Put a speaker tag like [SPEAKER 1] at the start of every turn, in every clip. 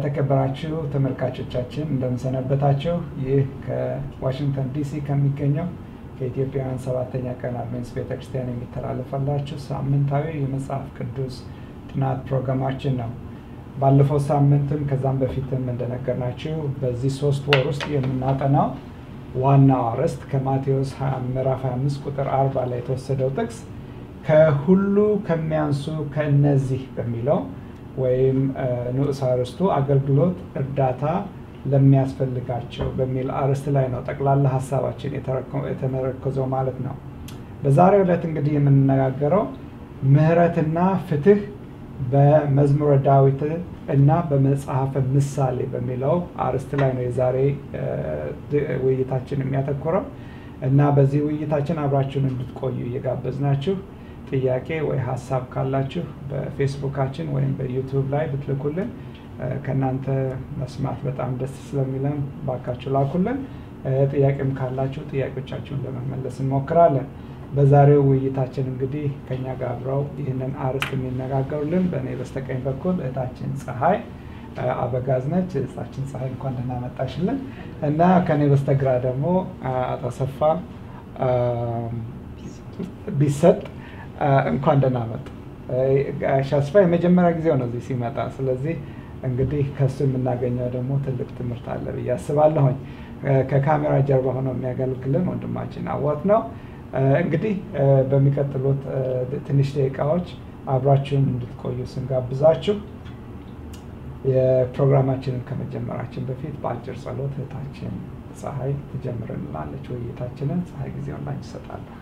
[SPEAKER 1] የተከበራችሁ ተመልካቾቻችን እንደምሰነበታችሁ። ይህ ከዋሽንግተን ዲሲ ከሚገኘው ከኢትዮጵያውያን ሰባተኛ ቀን አድቬንቲስት ቤተክርስቲያን የሚተላለፈላችሁ ሳምንታዊ የመጽሐፍ ቅዱስ ጥናት ፕሮግራማችን ነው። ባለፈው ሳምንትም ከዛም በፊትም እንደነገርናችሁ በዚህ ሶስት ወር ውስጥ የምናጠናው ዋናው አርዕስት ከማቴዎስ ምዕራፍ 25 ቁጥር 40 ላይ የተወሰደው ጥቅስ ከሁሉ ከሚያንሱ ከእነዚህ በሚለው ወይም ንዑስ አርዕስቱ አገልግሎት እርዳታ ለሚያስፈልጋቸው በሚል አርዕስት ላይ ነው ጠቅላላ ሀሳባችን የተመረኮዘው ማለት ነው። በዛሬው ዕለት እንግዲህ የምንነጋገረው ምሕረትና ፍትህ በመዝሙረ ዳዊት እና በመጽሐፈ ምሳሌ በሚለው አርዕስት ላይ ነው የዛሬ ውይይታችን የሚያተኩረው እና በዚህ ውይይታችን አብራችሁን እንድትቆዩ እየጋበዝናችሁ ጥያቄ ወይ ሀሳብ ካላችሁ በፌስቡካችን ወይም በዩቱብ ላይ ብትልኩልን ከእናንተ መስማት በጣም ደስ ስለሚለን ባካችሁ ላኩልን። ጥያቄም ካላችሁ ጥያቄዎቻችሁን ለመመለስ እንሞክራለን። በዛሬው ውይይታችን እንግዲህ ከኛ ጋር አብረው ይህንን አርዕስት የሚነጋገሩልን በእኔ በስተቀኝ በኩል እህታችን ፀሐይ አበጋዝ ነች። እህታችን ፀሐይ እንኳን ደህና መጣሽልን እና ከእኔ በስተግራ ደግሞ አቶ አሰፋ ቢሰጥ እንኳን ደህና መጡ። ጋሽ አስፋ የመጀመሪያ ጊዜው ነው እዚህ ሲመጣ። ስለዚህ እንግዲህ ከሱ የምናገኘው ደግሞ ትልቅ ትምህርት አለ ብዬ አስባለሁኝ። ከካሜራ ጀርባ ሆነው የሚያገለግልን ወንድማችን አዋት ነው። እንግዲህ በሚቀጥሉት ትንሽ ደቂቃዎች አብራችሁን እንድትቆዩ ስንጋብዛችሁ የፕሮግራማችንን ከመጀመራችን በፊት በአጭር ጸሎት እህታችን ፀሐይ ትጀምርልናለች ውይይታችንን። ፀሐይ ጊዜውን ላንቺ እሰጣለሁ።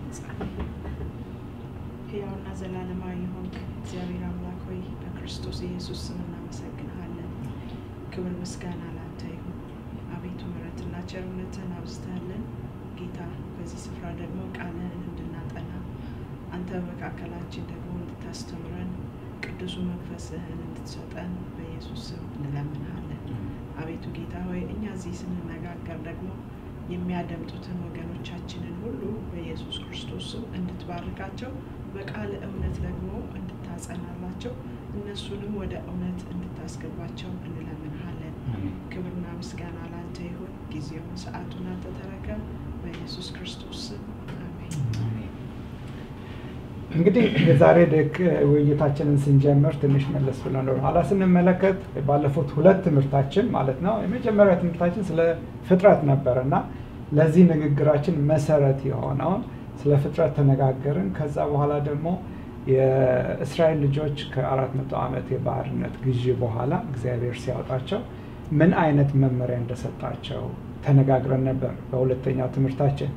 [SPEAKER 2] ሕያውና ዘላለማዊ የሆንክ እግዚአብሔር አምላክ ሆይ በክርስቶስ ኢየሱስ ስም እናመሰግንሃለን። ክብር ምስጋና ላንተ ይሁን። አቤቱ ምሕረትና ቸርነትህን አብዝተህልን ጌታ በዚህ ስፍራ ደግሞ ቃልህን እንድናጠና አንተ በመካከላችን ደግሞ እንድታስተምረን ቅዱሱ መንፈስህን እንድትሰጠን በኢየሱስ ስም እንለምንሃለን። አቤቱ ጌታ ሆይ እኛ እዚህ ስንነጋገር ደግሞ የሚያደምጡትን ወገኖቻችንን ሁሉ በኢየሱስ ክርስቶስ ስም እንድትባርካቸው በቃል እውነት ደግሞ እንድታጸናላቸው እነሱንም ወደ እውነት እንድታስገባቸው እንለምንሃለን። ክብርና ምስጋና ላንተ ይሁን። ጊዜውን ሰዓቱን አንተ ተረከብ። በኢየሱስ ክርስቶስ ስም አሜን።
[SPEAKER 1] እንግዲህ የዛሬ ደክ ውይይታችንን ስንጀምር ትንሽ መለስ ብለን ወደ ኋላ ስንመለከት ባለፉት ሁለት ትምህርታችን ማለት ነው የመጀመሪያ ትምህርታችን ስለ ፍጥረት ነበር እና ለዚህ ንግግራችን መሰረት የሆነውን ስለ ፍጥረት ተነጋገርን። ከዛ በኋላ ደግሞ የእስራኤል ልጆች ከአራት መቶ ዓመት የባርነት ግዢ በኋላ እግዚአብሔር ሲያወጣቸው ምን አይነት መመሪያ እንደሰጣቸው ተነጋግረን ነበር በሁለተኛው ትምህርታችን።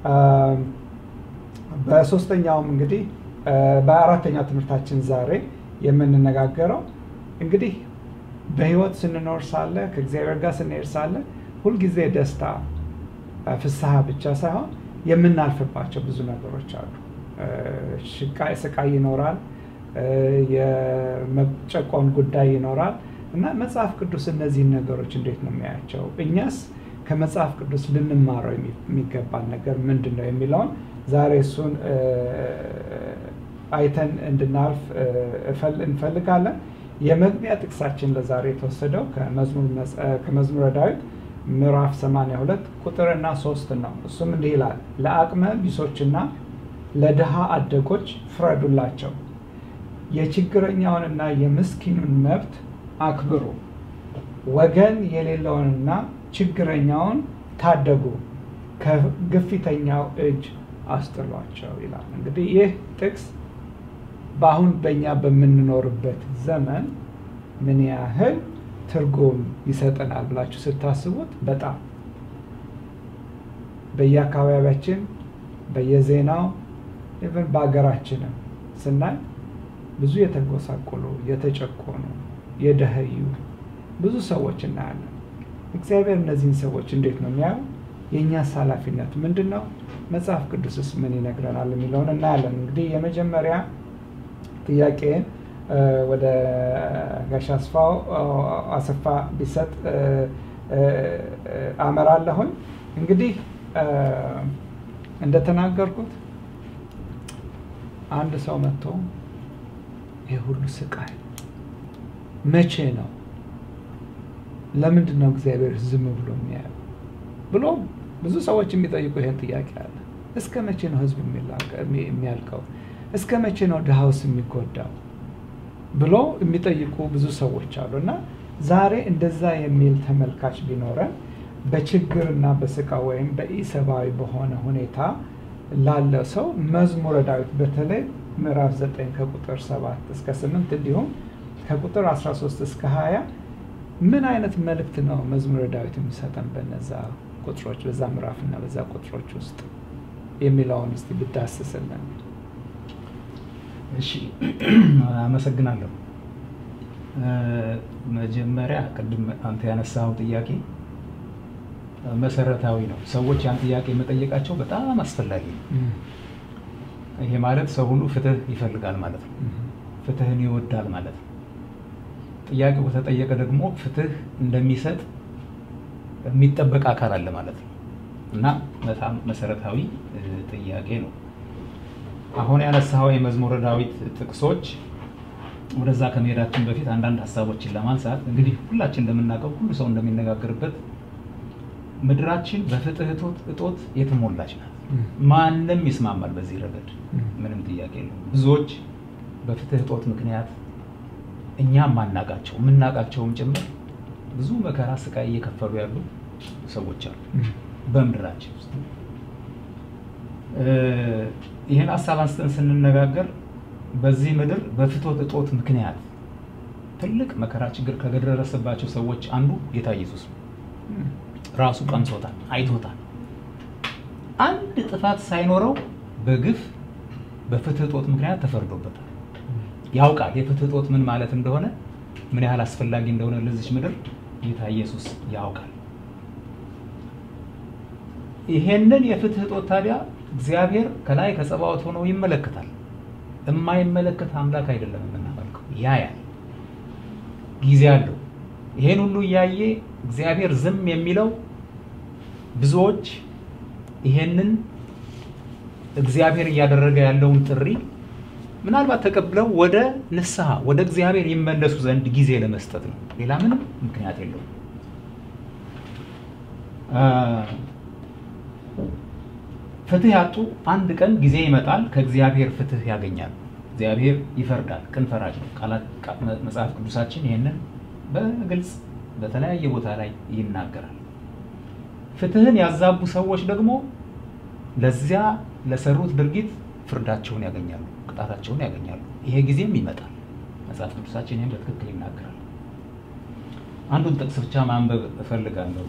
[SPEAKER 1] በሶስተኛውም እንግዲህ በአራተኛው ትምህርታችን ዛሬ የምንነጋገረው እንግዲህ በህይወት ስንኖር ሳለ ከእግዚአብሔር ጋር ስንሄድ ሳለ ሁልጊዜ ደስታ፣ ፍስሐ ብቻ ሳይሆን የምናልፍባቸው ብዙ ነገሮች አሉ። ስቃይ ይኖራል፣ የመጨቆን ጉዳይ ይኖራል እና መጽሐፍ ቅዱስ እነዚህን ነገሮች እንዴት ነው የሚያያቸው? እኛስ ከመጽሐፍ ቅዱስ ልንማረው የሚገባን ነገር ምንድን ነው የሚለውን ዛሬ እሱን አይተን እንድናልፍ እንፈልጋለን። የመግቢያ ጥቅሳችን ለዛሬ የተወሰደው ከመዝሙረ ዳዊት ምዕራፍ 82 ቁጥርና ሶስት ነው። እሱም እንዲህ ይላል፣ ለአቅመ ቢሶችና ለድሃ አደጎች ፍረዱላቸው፣ የችግረኛውንና የምስኪኑን መብት አክብሩ፣ ወገን የሌለውንና ችግረኛውን ታደጉ፣ ከግፊተኛው እጅ አስጥሏቸው ይላል። እንግዲህ ይህ ጥቅስ በአሁን በእኛ በምንኖርበት ዘመን ምን ያህል ትርጉም ይሰጠናል ብላችሁ ስታስቡት በጣም በየአካባቢያችን በየዜናው ኢቨን በሀገራችንም ስናይ ብዙ የተጎሳቆሉ የተጨቆኑ የደኸዩ ብዙ ሰዎች እናያለን። እግዚአብሔር እነዚህን ሰዎች እንዴት ነው የሚያዩ? የእኛስ ኃላፊነት ምንድን ነው? መጽሐፍ ቅዱስስ ምን ይነግረናል የሚለውን እናያለን። እንግዲህ የመጀመሪያ ጥያቄን ወደ ጋሽ አስፋው አሰፋ ቢሰጥ አመራለሁኝ። እንግዲህ እንደተናገርኩት አንድ ሰው መጥቶ ይህ ሁሉ ስቃይ መቼ ነው ለምንድን ነው እግዚአብሔር ዝም ብሎ የሚያየው ብሎ ብዙ ሰዎች የሚጠይቁ ይህን ጥያቄ አለ። እስከ መቼ ነው ህዝብ የሚያልቀው? እስከ መቼ ነው ድሃውስ የሚጎዳው ብሎ የሚጠይቁ ብዙ ሰዎች አሉ እና ዛሬ እንደዛ የሚል ተመልካች ቢኖረን በችግርና በስቃ ወይም በኢሰብአዊ በሆነ ሁኔታ ላለ ሰው መዝሙረ ዳዊት በተለይ ምዕራፍ 9 ከቁጥር 7 እስከ 8 እንዲሁም ከቁጥር 13 እስከ 20 ምን አይነት መልእክት ነው መዝሙረ ዳዊት የሚሰጠን በነዛ ቁጥሮች በዛ ምዕራፍና በዛ ቁጥሮች ውስጥ የሚለውን እስቲ ብዳስስልን።
[SPEAKER 3] እሺ፣ አመሰግናለሁ። መጀመሪያ ቅድም አንተ ያነሳው ጥያቄ መሰረታዊ ነው። ሰዎች ያን ጥያቄ መጠየቃቸው በጣም አስፈላጊ ነው። ይሄ ማለት ሰው ሁሉ ፍትህ ይፈልጋል ማለት ነው። ፍትህን ይወዳል ማለት ነው። ጥያቄው ከተጠየቀ ደግሞ ፍትህ እንደሚሰጥ የሚጠበቅ አካል አለ ማለት ነው እና በጣም መሰረታዊ ጥያቄ ነው። አሁን ያነሳኸው የመዝሙረ ዳዊት ጥቅሶች ወደዛ ከመሄዳችን በፊት አንዳንድ ሀሳቦችን ለማንሳት እንግዲህ ሁላችን እንደምናውቀው ሁሉ ሰው እንደሚነጋገርበት ምድራችን በፍትህ እጦት የተሞላች ናት። ማንም ይስማማል በዚህ ረገድ ምንም ጥያቄ የለውም። ብዙዎች በፍትህ እጦት ምክንያት እኛ ማናቃቸው የምናውቃቸውም ጭምር ብዙ መከራ፣ ስቃይ እየከፈሉ ያሉ ሰዎች አሉ በምድራችን ውስጥ። ይህን ሀሳብ አንስተን ስንነጋገር በዚህ ምድር በፍትህ እጦት ምክንያት ትልቅ መከራ፣ ችግር ከደረሰባቸው ሰዎች አንዱ ጌታ ኢየሱስ ነው። ራሱ ቀምሶታል፣ አይቶታል። አንድ ጥፋት ሳይኖረው በግፍ በፍትህ እጦት ምክንያት ተፈርዶበታል። ያውቃል የፍትህ እጦት ምን ማለት እንደሆነ፣ ምን ያህል አስፈላጊ እንደሆነ ለዚች ምድር ጌታ ኢየሱስ ያውቃል። ይሄንን የፍትህ እጦት ታዲያ እግዚአብሔር ከላይ ከጸባዖት ሆኖ ይመለከታል። የማይመለከት አምላክ አይደለም የምናመልከው፣ ያያል፣ ጊዜ አለው። ይሄን ሁሉ እያየ እግዚአብሔር ዝም የሚለው ብዙዎች ይሄንን እግዚአብሔር እያደረገ ያለውን ጥሪ ምናልባት ተቀብለው ወደ ንስሐ ወደ እግዚአብሔር ይመለሱ ዘንድ ጊዜ ለመስጠት ነው። ሌላ ምንም ምክንያት የለውም። ፍትህ ያጡ አንድ ቀን ጊዜ ይመጣል፣ ከእግዚአብሔር ፍትህ ያገኛሉ። እግዚአብሔር ይፈርዳል፣ ቅን ፈራጅ ነው። መጽሐፍ ቅዱሳችን ይህንን በግልጽ በተለያየ ቦታ ላይ ይናገራል። ፍትህን ያዛቡ ሰዎች ደግሞ ለዚያ ለሰሩት ድርጊት ፍርዳቸውን ያገኛሉ፣ ቅጣታቸውን ያገኛሉ። ይሄ ጊዜም ይመጣል። መጽሐፍ ቅዱሳችን ይህን በትክክል ይናገራል። አንዱን ጥቅስ ብቻ ማንበብ እፈልጋለሁ።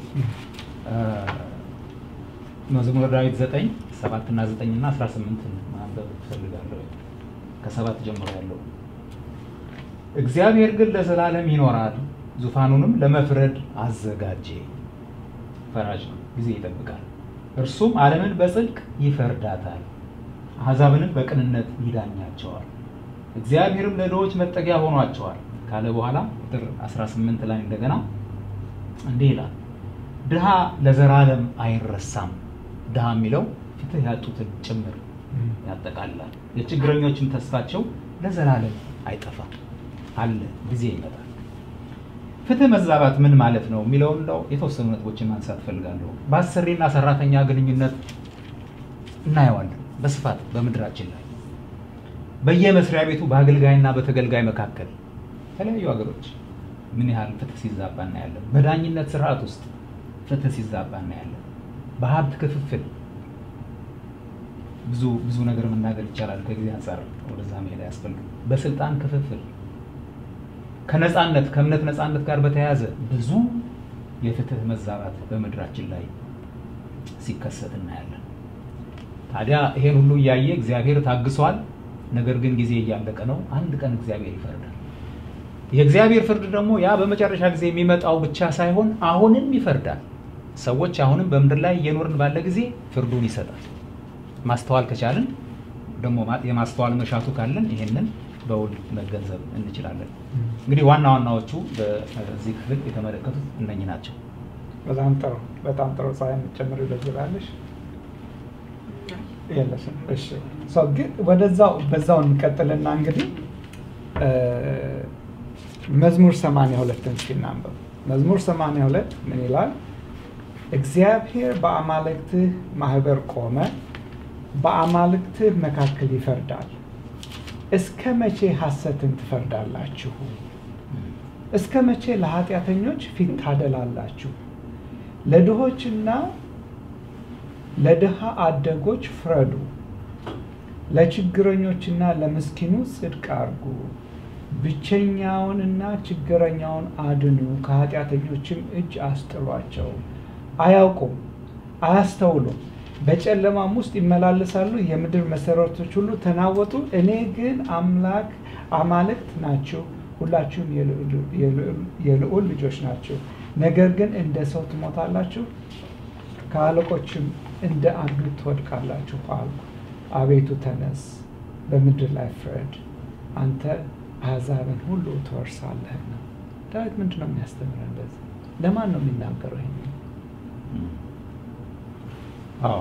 [SPEAKER 3] መዝሙረ ዳዊት ዘጠኝ ሰባት እና ዘጠኝ እና አስራ ስምንትን ማንበብ እፈልጋለሁ። ከሰባት ጀምሮ ያለው እግዚአብሔር ግን ለዘላለም ይኖራል፣ ዙፋኑንም ለመፍረድ አዘጋጀ። ፈራጅ ነው፣ ጊዜ ይጠብቃል። እርሱም ዓለምን በጽድቅ ይፈርዳታል፣ አሕዛብንም በቅንነት ይዳኛቸዋል። እግዚአብሔርም ለድሆች መጠጊያ ሆኗቸዋል ካለ በኋላ ቁጥር 18 ላይ እንደገና እንዲህ ይላል፣ ድሃ ለዘላለም አይረሳም። ድሃ የሚለው ፍትህ ያጡትን ጭምር ያጠቃልላል። የችግረኞችም ተስፋቸው ለዘላለም አይጠፋም አለ፣ ጊዜ ይመጣል። ፍትህ መዛባት ምን ማለት ነው የሚለውን እንደው የተወሰኑ ነጥቦችን ማንሳት ፈልጋለሁ። በአሰሪና ሰራተኛ ግንኙነት እናየዋለን በስፋት በምድራችን ላይ በየመስሪያ ቤቱ በአገልጋይና በተገልጋይ መካከል የተለያዩ ሀገሮች ምን ያህል ፍትህ ሲዛባ እናያለን። በዳኝነት ስርዓት ውስጥ ፍትህ ሲዛባ እናያለን። በሀብት ክፍፍል ብዙ ብዙ ነገር መናገር ይቻላል። ከጊዜ አንጻር ወደዛ መሄድ አያስፈልግም። በስልጣን ክፍፍል ከነፃነት ከእምነት ነፃነት ጋር በተያያዘ ብዙ የፍትህ መዛባት በምድራችን ላይ ሲከሰት እናያለን። ታዲያ ይሄን ሁሉ እያየ እግዚአብሔር ታግሷል። ነገር ግን ጊዜ እያለቀ ነው። አንድ ቀን እግዚአብሔር ይፈርዳል። የእግዚአብሔር ፍርድ ደግሞ ያ በመጨረሻ ጊዜ የሚመጣው ብቻ ሳይሆን አሁንም ይፈርዳል። ሰዎች አሁንም በምድር ላይ እየኖርን ባለ ጊዜ ፍርዱን ይሰጣል። ማስተዋል ከቻልን ደግሞ የማስተዋል መሻቱ ካለን ይሄንን በውል መገንዘብ እንችላለን። እንግዲህ ዋና ዋናዎቹ በዚህ ክፍል የተመለከቱት እነኚህ ናቸው።
[SPEAKER 1] በጣም ጥሩ በጣም ጥሩ። ፀሐይ የምትጨምር ይበዝላለሽ የለሽም? እሺ ሰው ግን ወደዛው በዛው እንቀጥልና እንግዲህ መዝሙር ሰማንያ ሁለትን እስኪ እናንበብ። መዝሙር 82 ምን ይላል? እግዚአብሔር በአማልክትህ ማህበር ቆመ፣ በአማልክትህ መካከል ይፈርዳል። እስከ መቼ ሐሰትን ትፈርዳላችሁ? እስከ መቼ ለኃጢአተኞች ፊት ታደላላችሁ? ለድሆችና ለድሃ አደጎች ፍረዱ፣ ለችግረኞችና ለምስኪኑ ጽድቅ አርጉ። ብቸኛውንና ችግረኛውን አድኑ፣ ከኃጢአተኞችም እጅ አስጥሏቸው። አያውቁም፣ አያስተውሉም፣ በጨለማም ውስጥ ይመላለሳሉ። የምድር መሰረቶች ሁሉ ተናወጡ። እኔ ግን አምላክ አማልክት ናችሁ፣ ሁላችሁም የልዑል ልጆች ናችሁ። ነገር ግን እንደ ሰው ትሞታላችሁ፣ ከአለቆችም እንደ አንዱ ትወድቃላችሁ አልኩ። አቤቱ ተነስ፣ በምድር ላይ ፍረድ፣ አንተ አሕዛብን ሁሉ ትወርሳለህና። ዳዊት ምንድን ነው የሚያስተምረን? በዚህ ለማን ነው የሚናገረው? ይሄ
[SPEAKER 3] አዎ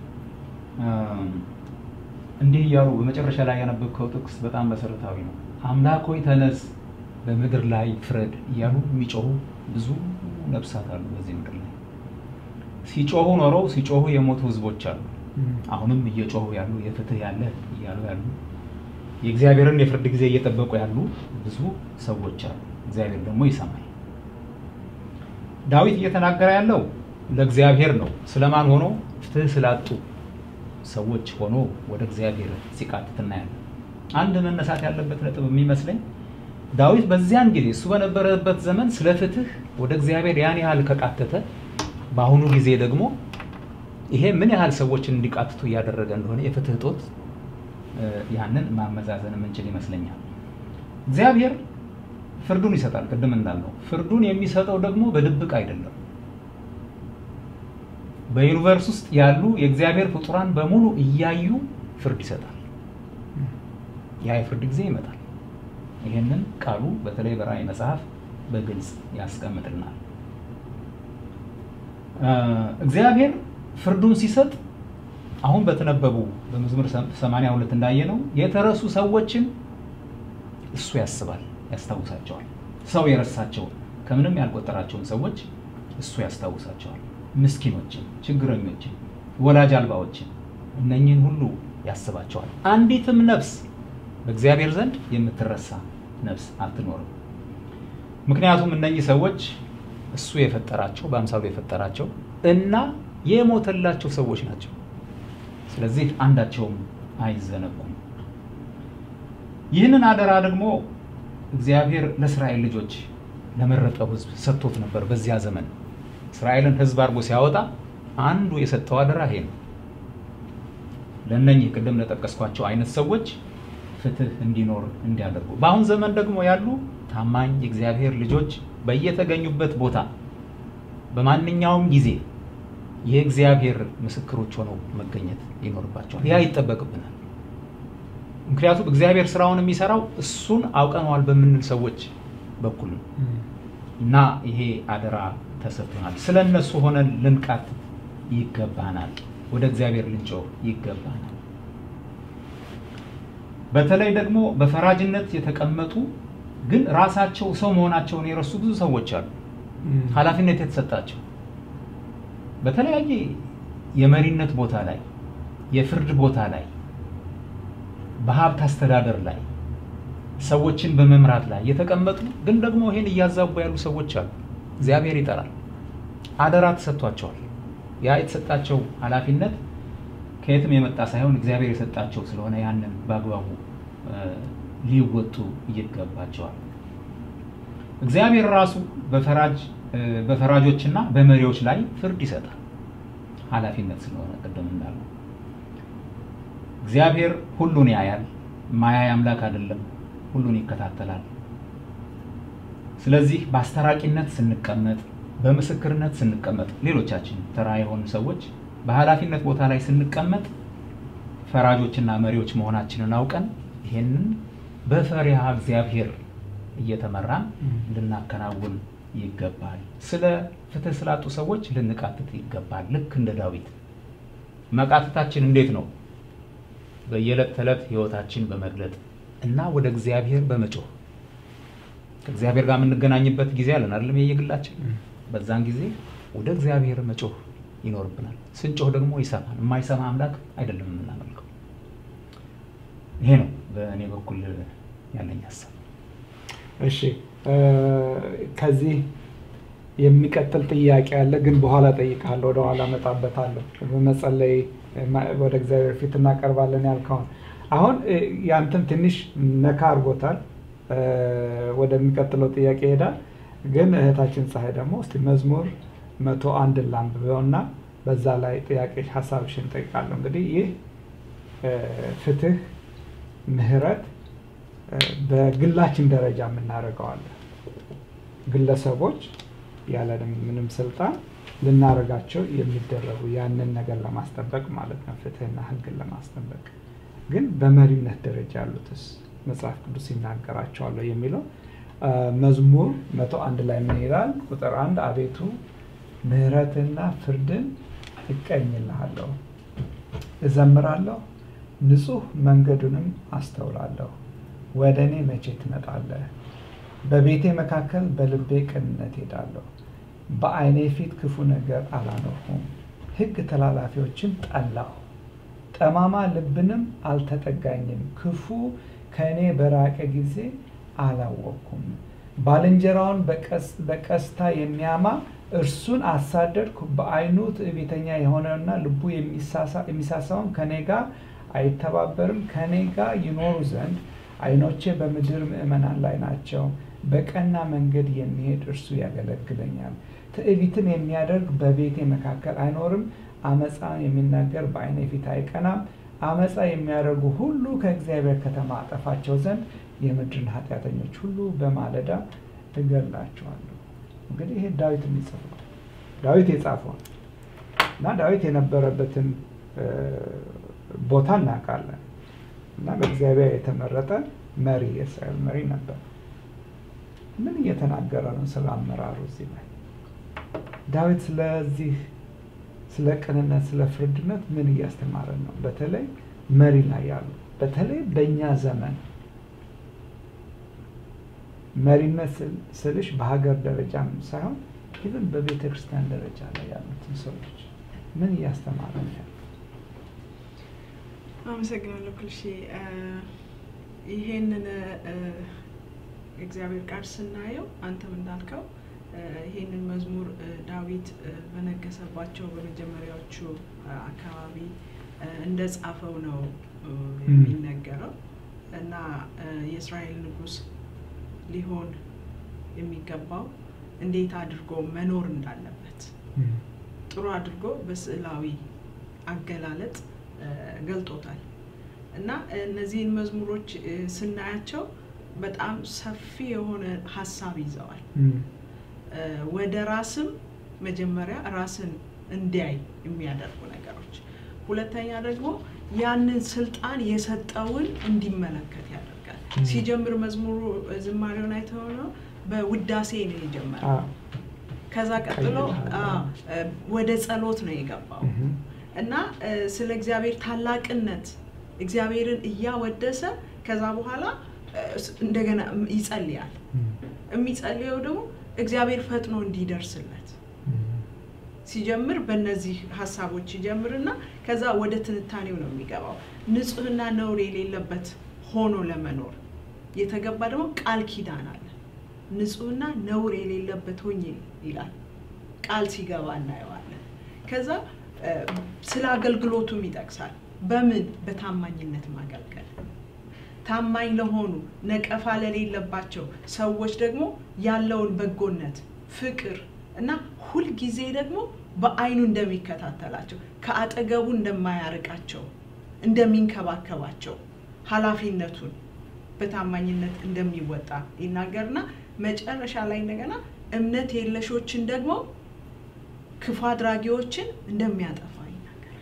[SPEAKER 3] እንዲህ እያሉ በመጨረሻ ላይ ያነበብከው ጥቅስ በጣም መሰረታዊ ነው። አምላክ ሆይ ተነስ፣ በምድር ላይ ፍረድ እያሉ የሚጮሁ ብዙ ነፍሳት አሉ በዚህ ምድር ላይ ሲጮሁ ኖረው ሲጮሁ የሞቱ ህዝቦች አሉ። አሁንም እየጮሁ ያሉ የፍትህ ያለ እያሉ ያሉ የእግዚአብሔርን የፍርድ ጊዜ እየጠበቁ ያሉ ብዙ ሰዎች አሉ። እግዚአብሔር ደግሞ ይሰማል። ዳዊት እየተናገረ ያለው ለእግዚአብሔር ነው። ስለማን ሆኖ ፍትህ ስላጡ ሰዎች ሆኖ ወደ እግዚአብሔር ሲቃትት እናያለን። አንድ መነሳት ያለበት ነጥብ የሚመስለኝ ዳዊት በዚያን ጊዜ እሱ በነበረበት ዘመን ስለ ፍትህ ወደ እግዚአብሔር ያን ያህል ከቃተተ በአሁኑ ጊዜ ደግሞ ይሄ ምን ያህል ሰዎችን እንዲቃትቱ እያደረገ እንደሆነ የፍትህ እጦት ያንን ማመዛዘን የምንችል ይመስለኛል። እግዚአብሔር ፍርዱን ይሰጣል። ቅድም እንዳልነው ፍርዱን የሚሰጠው ደግሞ በድብቅ አይደለም። በዩኒቨርስ ውስጥ ያሉ የእግዚአብሔር ፍጡራን በሙሉ እያዩ ፍርድ ይሰጣል። ያ የፍርድ ጊዜ ይመጣል። ይህንን ቃሉ በተለይ በራእይ መጽሐፍ በግልጽ ያስቀምጥልናል። እግዚአብሔር ፍርዱን ሲሰጥ አሁን በተነበቡ በመዝሙር 82 እንዳየነው የተረሱ ሰዎችን እሱ ያስባል፣ ያስታውሳቸዋል። ሰው የረሳቸውን ከምንም ያልቆጠራቸውን ሰዎች እሱ ያስታውሳቸዋል። ምስኪኖችን፣ ችግረኞችን፣ ወላጅ አልባዎችን እነኚህን ሁሉ ያስባቸዋል። አንዲትም ነፍስ በእግዚአብሔር ዘንድ የምትረሳ ነፍስ አትኖርም። ምክንያቱም እነኚህ ሰዎች እሱ የፈጠራቸው በአምሳሉ የፈጠራቸው እና የሞተላቸው ሰዎች ናቸው። ስለዚህ አንዳቸውም አይዘነጉም። ይህንን አደራ ደግሞ እግዚአብሔር ለእስራኤል ልጆች ለመረጠው ሕዝብ ሰጥቶት ነበር። በዚያ ዘመን እስራኤልን ሕዝብ አድርጎ ሲያወጣ አንዱ የሰጠው አደራ ይሄ ነው። ለእነኚህ ቅድም ለጠቀስኳቸው አይነት ሰዎች ፍትህ እንዲኖር እንዲያደርጉ፣ በአሁን ዘመን ደግሞ ያሉ ታማኝ የእግዚአብሔር ልጆች በየተገኙበት ቦታ በማንኛውም ጊዜ የእግዚአብሔር ምስክሮች ሆነው መገኘት ይኖርባቸዋል። ያ ይጠበቅብናል። ምክንያቱም እግዚአብሔር ስራውን የሚሰራው እሱን አውቀነዋል በምንል ሰዎች በኩል ነው እና ይሄ አደራ ተሰጥቶናል። ስለ እነሱ ሆነን ልንቃት ይገባናል። ወደ እግዚአብሔር ልንጮህ ይገባናል። በተለይ ደግሞ በፈራጅነት የተቀመጡ ግን ራሳቸው ሰው መሆናቸውን የረሱ ብዙ ሰዎች አሉ። ኃላፊነት የተሰጣቸው በተለያየ የመሪነት ቦታ ላይ፣ የፍርድ ቦታ ላይ፣ በሀብት አስተዳደር ላይ፣ ሰዎችን በመምራት ላይ የተቀመጡ ግን ደግሞ ይሄን እያዛቡ ያሉ ሰዎች አሉ። እግዚአብሔር ይጠራል። አደራ ተሰጥቷቸዋል። ያ የተሰጣቸው ኃላፊነት ከየትም የመጣ ሳይሆን እግዚአብሔር የሰጣቸው ስለሆነ ያንን በአግባቡ ሊወጡ ይገባቸዋል። እግዚአብሔር ራሱ በፈራጅ በፈራጆችና በመሪዎች ላይ ፍርድ ይሰጣል። ኃላፊነት ስለሆነ ቅድም እንዳለው እግዚአብሔር ሁሉን ያያል። ማያይ አምላክ አይደለም፣ ሁሉን ይከታተላል። ስለዚህ በአስታራቂነት ስንቀመጥ፣ በምስክርነት ስንቀመጥ፣ ሌሎቻችን ተራ የሆኑ ሰዎች በኃላፊነት ቦታ ላይ ስንቀመጥ ፈራጆችና መሪዎች መሆናችንን አውቀን ይሄንን በፈሪሃ እግዚአብሔር እየተመራን ልናከናውን ይገባል። ስለ ፍትህ ስላጡ ሰዎች ልንቃትት ይገባል። ልክ እንደ ዳዊት መቃተታችን እንዴት ነው? በየዕለት ተዕለት ህይወታችን በመግለጥ እና ወደ እግዚአብሔር በመጮህ ከእግዚአብሔር ጋር የምንገናኝበት ጊዜ አለን አይደለም? የየግላችን በዛን ጊዜ ወደ እግዚአብሔር መጮህ ይኖርብናል። ስንጮህ ደግሞ ይሰማል። የማይሰማ አምላክ አይደለም የምናመልከው። ይሄ ነው በእኔ በኩል ያለኝ ሀሳብ።
[SPEAKER 1] እሺ ከዚህ የሚቀጥል ጥያቄ አለ፣ ግን በኋላ ጠይቃለሁ፣ ወደ ኋላ እመጣበታለሁ። በመጸለይ ወደ እግዚአብሔር ፊት እናቀርባለን ያልከውን አሁን ያንተን ትንሽ ነካ አድርጎታል። ወደሚቀጥለው ጥያቄ ይሄዳል። ግን እህታችን ፀሐይ ደግሞ እስቲ መዝሙር መቶ አንድ ላንብበውና በዛ ላይ ጥያቄ ሀሳብሽን ጠይቃለሁ። እንግዲህ ይህ ፍትህ፣ ምህረት በግላችን ደረጃ የምናደርገዋለን። ግለሰቦች ያለንም ምንም ስልጣን ልናደርጋቸው የሚደረጉ ያንን ነገር ለማስጠበቅ ማለት ነው፣ ፍትህና ህግን ለማስጠበቅ ግን በመሪነት ደረጃ ያሉትስ መጽሐፍ ቅዱስ ይናገራቸዋለሁ የሚለው መዝሙር መቶ አንድ ላይ ምን ይላል? ቁጥር አንድ አቤቱ ምህረትና ፍርድን እቀኝልሃለሁ፣ እዘምራለሁ፣ ንጹህ መንገዱንም አስተውላለሁ። ወደ እኔ መቼ ትመጣለህ? በቤቴ መካከል በልቤ ቅንነት ሄዳለሁ። በዓይኔ ፊት ክፉ ነገር አላኖርሁም። ሕግ ተላላፊዎችን ጠላሁ፣ ጠማማ ልብንም አልተጠጋኝም። ክፉ ከእኔ በራቀ ጊዜ አላወቅኩም። ባልንጀራውን በቀስታ የሚያማ እርሱን አሳደድኩ። በዓይኑ ትዕቢተኛ የሆነውና ልቡ የሚሳሳውን ከኔ ጋር አይተባበርም። ከኔ ጋር ይኖሩ ዘንድ ዓይኖቼ በምድር ምዕመናን ላይ ናቸው። በቀና መንገድ የሚሄድ እርሱ ያገለግለኛል። ትዕቢትን የሚያደርግ በቤቴ መካከል አይኖርም። አመፃ የሚናገር በዓይኔ ፊት አይቀናም። አመፃ የሚያደርጉ ሁሉ ከእግዚአብሔር ከተማ አጠፋቸው ዘንድ የምድርን ኃጢአተኞች ሁሉ በማለዳ እገላቸዋለሁ። እንግዲህ ይሄ ዳዊት የሚጽፈው ዳዊት የጻፈው እና ዳዊት የነበረበትን ቦታ እናውቃለን እና በእግዚአብሔር የተመረጠ መሪ የእስራኤል መሪ ነበር። ምን እየተናገረ ነው ስለ አመራሩ እዚህ ላይ? ዳዊት ስለዚህ ስለ ቅንነት፣ ስለ ፍርድነት ምን እያስተማረን ነው? በተለይ መሪ ላይ ያሉ በተለይ በእኛ ዘመን መሪነት ስልሽ በሀገር ደረጃም ሳይሆን ኢቭን በቤተ ክርስቲያን ደረጃ ላይ ያሉትን ሰዎች ምን እያስተማረ ነው ያለው?
[SPEAKER 2] አመሰግናለሁ ክልሼ። ይሄንን እግዚአብሔር ቃል ስናየው አንተም እንዳልከው ይሄንን መዝሙር ዳዊት በነገሰባቸው በመጀመሪያዎቹ አካባቢ እንደ ጻፈው ነው የሚነገረው እና የእስራኤል ንጉሥ ሊሆን የሚገባው እንዴት አድርጎ መኖር እንዳለበት ጥሩ አድርጎ በስዕላዊ አገላለጥ ገልጦታል እና እነዚህን መዝሙሮች ስናያቸው በጣም ሰፊ የሆነ ሀሳብ ይዘዋል። ወደ ራስም መጀመሪያ ራስን እንዲያይ የሚያደርጉ ነገሮች፣ ሁለተኛ ደግሞ ያንን ስልጣን የሰጠውን እንዲመለከት ያደርጋል። ሲጀምር መዝሙሩ ዝማሬውን አይተው ነው በውዳሴ ነው የጀመረው። ከዛ ቀጥሎ ወደ ጸሎት ነው የገባው እና ስለ እግዚአብሔር ታላቅነት እግዚአብሔርን እያወደሰ ከዛ በኋላ እንደገና ይጸልያል። የሚጸልየው ደግሞ እግዚአብሔር ፈጥኖ እንዲደርስለት ሲጀምር በእነዚህ ሀሳቦች ይጀምርና ከዛ ወደ ትንታኔው ነው የሚገባው። ንጹሕና ነውር የሌለበት ሆኖ ለመኖር የተገባ ደግሞ ቃል ኪዳን አለ። ንጹሕና ነውር የሌለበት ሆኜ ይላል ቃል ሲገባ እናየዋለን። ከዛ ስለ አገልግሎቱም ይጠቅሳል። በምን በታማኝነት ማገልገል ታማኝ ለሆኑ ነቀፋ ለሌለባቸው ሰዎች ደግሞ ያለውን በጎነት፣ ፍቅር እና ሁልጊዜ ደግሞ በዓይኑ እንደሚከታተላቸው ከአጠገቡ እንደማያርቃቸው እንደሚንከባከባቸው ኃላፊነቱን በታማኝነት እንደሚወጣ ይናገርና መጨረሻ ላይ እንደገና እምነት የለሾችን ደግሞ ክፉ አድራጊዎችን እንደሚያጠፋ ይናገራል።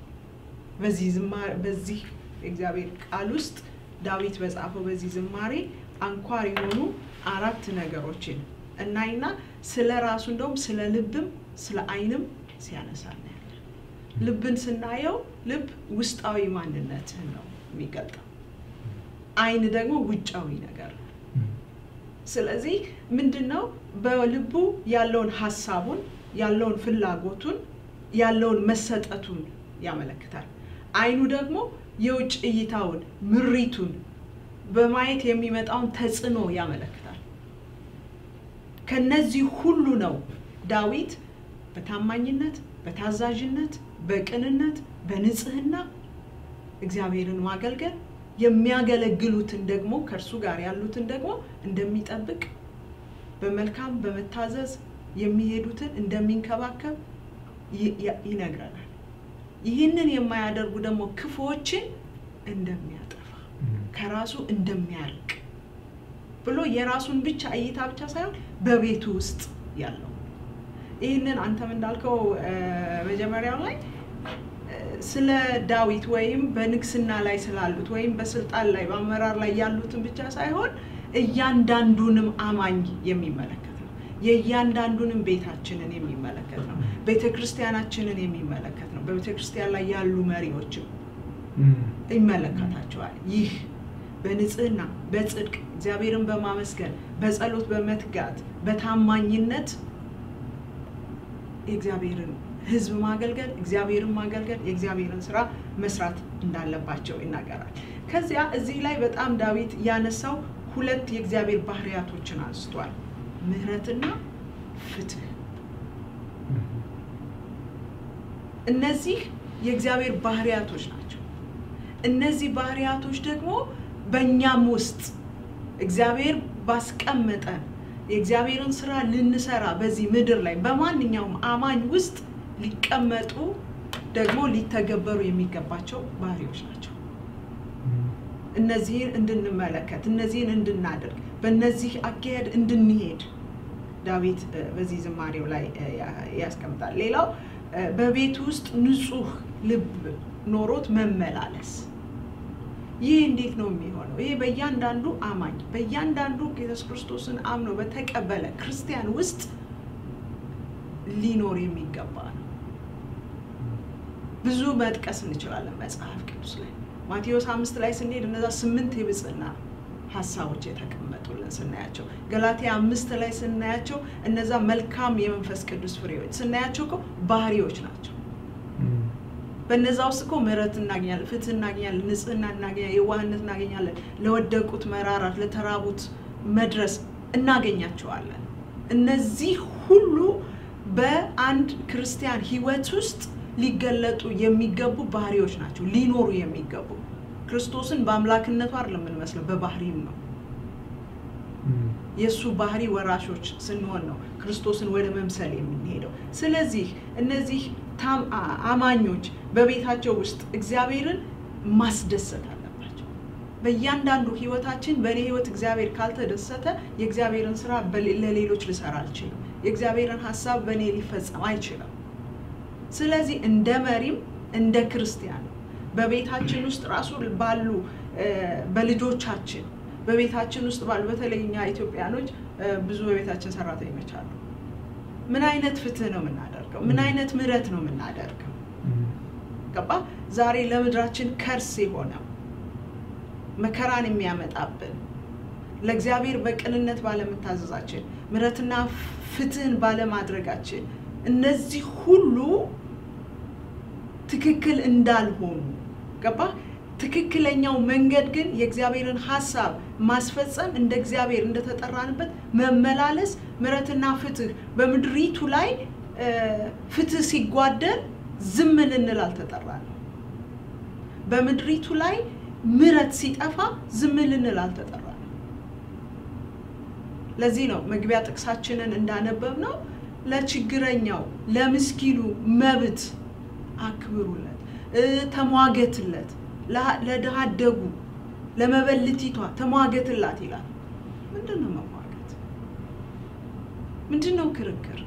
[SPEAKER 2] በዚህ ዝማሬ በዚህ እግዚአብሔር ቃል ውስጥ ዳዊት በጻፈው በዚህ ዝማሬ አንኳር የሆኑ አራት ነገሮችን እናይና ስለ ራሱ እንደውም ስለ ልብም ስለ ዓይንም ሲያነሳ እናያለን። ልብን ስናየው ልብ ውስጣዊ ማንነትህን ነው የሚገልጠው። ዓይን ደግሞ ውጫዊ ነገር ነው። ስለዚህ ምንድን ነው በልቡ ያለውን ሀሳቡን ያለውን ፍላጎቱን ያለውን መሰጠቱን ያመለክታል። አይኑ ደግሞ የውጭ እይታውን ምሪቱን በማየት የሚመጣውን ተጽዕኖ ያመለክታል። ከነዚህ ሁሉ ነው ዳዊት በታማኝነት፣ በታዛዥነት፣ በቅንነት፣ በንጽህና እግዚአብሔርን ማገልገል የሚያገለግሉትን ደግሞ ከእርሱ ጋር ያሉትን ደግሞ እንደሚጠብቅ በመልካም በመታዘዝ የሚሄዱትን እንደሚንከባከብ ይነግረናል። ይህንን የማያደርጉ ደግሞ ክፉዎችን እንደሚያጠፋ ከራሱ እንደሚያርቅ ብሎ የራሱን ብቻ እይታ ብቻ ሳይሆን በቤቱ ውስጥ ያለው ይህንን አንተም እንዳልከው መጀመሪያው ላይ ስለ ዳዊት ወይም በንግስና ላይ ስላሉት ወይም በስልጣን ላይ በአመራር ላይ ያሉትን ብቻ ሳይሆን እያንዳንዱንም አማኝ የሚመለከት ነው። የእያንዳንዱንም ቤታችንን የሚመለከት ነው። ቤተ ክርስቲያናችንን የሚመለከት ነው። በቤተ ክርስቲያን ላይ ያሉ መሪዎችም ይመለከታቸዋል። ይህ በንጽህና በጽድቅ እግዚአብሔርን በማመስገን በጸሎት በመትጋት በታማኝነት የእግዚአብሔርን ሕዝብ ማገልገል እግዚአብሔርን ማገልገል የእግዚአብሔርን ስራ መስራት እንዳለባቸው ይናገራል። ከዚያ እዚህ ላይ በጣም ዳዊት ያነሳው ሁለት የእግዚአብሔር ባህሪያቶችን አንስቷል፣ ምሕረትና ፍትህ። እነዚህ የእግዚአብሔር ባህሪያቶች ናቸው። እነዚህ ባህሪያቶች ደግሞ በእኛም ውስጥ እግዚአብሔር ባስቀመጠን የእግዚአብሔርን ስራ ልንሰራ በዚህ ምድር ላይ በማንኛውም አማኝ ውስጥ ሊቀመጡ ደግሞ ሊተገበሩ የሚገባቸው ባህሪዎች ናቸው። እነዚህን እንድንመለከት እነዚህን እንድናደርግ በእነዚህ አካሄድ እንድንሄድ ዳዊት በዚህ ዝማሬው ላይ ያስቀምጣል። ሌላው በቤት ውስጥ ንጹህ ልብ ኖሮት መመላለስ። ይህ እንዴት ነው የሚሆነው? ይሄ በእያንዳንዱ አማኝ በእያንዳንዱ ኢየሱስ ክርስቶስን አምኖ በተቀበለ ክርስቲያን ውስጥ ሊኖር የሚገባ ነው። ብዙ መጥቀስ እንችላለን መጽሐፍ ቅዱስ ላይ ማቴዎስ አምስት ላይ ስንሄድ እነዛ ስምንት የብጽዕና ሀሳቦች የተቀመጡልን ስናያቸው፣ ገላትያ አምስት ላይ ስናያቸው እነዛ መልካም የመንፈስ ቅዱስ ፍሬዎች ስናያቸው እኮ ባህሪዎች ናቸው። በነዛ ውስጥ እኮ ምሕረት እናገኛለን፣ ፍትህ እናገኛለን፣ ንጽህና እናገኛለን፣ የዋህነት እናገኛለን፣ ለወደቁት መራራት፣ ለተራቡት መድረስ እናገኛቸዋለን። እነዚህ ሁሉ በአንድ ክርስቲያን ሕይወት ውስጥ ሊገለጡ የሚገቡ ባህሪዎች ናቸው፣ ሊኖሩ የሚገቡ ክርስቶስን በአምላክነቱ አይደለም የምንመስለው፣ በባህሪም ነው። የእሱ ባህሪ ወራሾች ስንሆን ነው ክርስቶስን ወደ መምሰል የምንሄደው። ስለዚህ እነዚህ አማኞች በቤታቸው ውስጥ እግዚአብሔርን ማስደሰት አለባቸው። በእያንዳንዱ ህይወታችን በእኔ ህይወት እግዚአብሔር ካልተደሰተ የእግዚአብሔርን ስራ ለሌሎች ልሰራ አልችልም። የእግዚአብሔርን ሀሳብ በእኔ ሊፈጸም አይችልም። ስለዚህ እንደ መሪም እንደ ክርስቲያን በቤታችን ውስጥ ራሱ ባሉ በልጆቻችን በቤታችን ውስጥ ባሉ በተለይ እኛ ኢትዮጵያኖች ብዙ በቤታችን ሰራተኞች አሉ። ምን አይነት ፍትህ ነው የምናደርገው? ምን አይነት ምሕረት ነው የምናደርገው? ገባ? ዛሬ ለምድራችን ከርስ የሆነው መከራን የሚያመጣብን ለእግዚአብሔር በቅንነት ባለመታዘዛችን፣ ምሕረትና ፍትህን ባለማድረጋችን እነዚህ ሁሉ ትክክል እንዳልሆኑ ገባ? ትክክለኛው መንገድ ግን የእግዚአብሔርን ሀሳብ ማስፈጸም እንደ እግዚአብሔር እንደተጠራንበት መመላለስ፣ ምሕረትና ፍትህ በምድሪቱ ላይ ፍትህ ሲጓደል ዝም ልንል አልተጠራንም። በምድሪቱ ላይ ምሕረት ሲጠፋ ዝም ልንል አልተጠራንም። ለዚህ ነው መግቢያ ጥቅሳችንን እንዳነበብ ነው ለችግረኛው ለምስኪኑ መብት አክብሩለት፣ ተሟገትለት ለድሃ አደጉ ለመበልቲቷ ተሟገትላት ይላል። ምንድን ነው መሟገት? ምንድን ነው ክርክር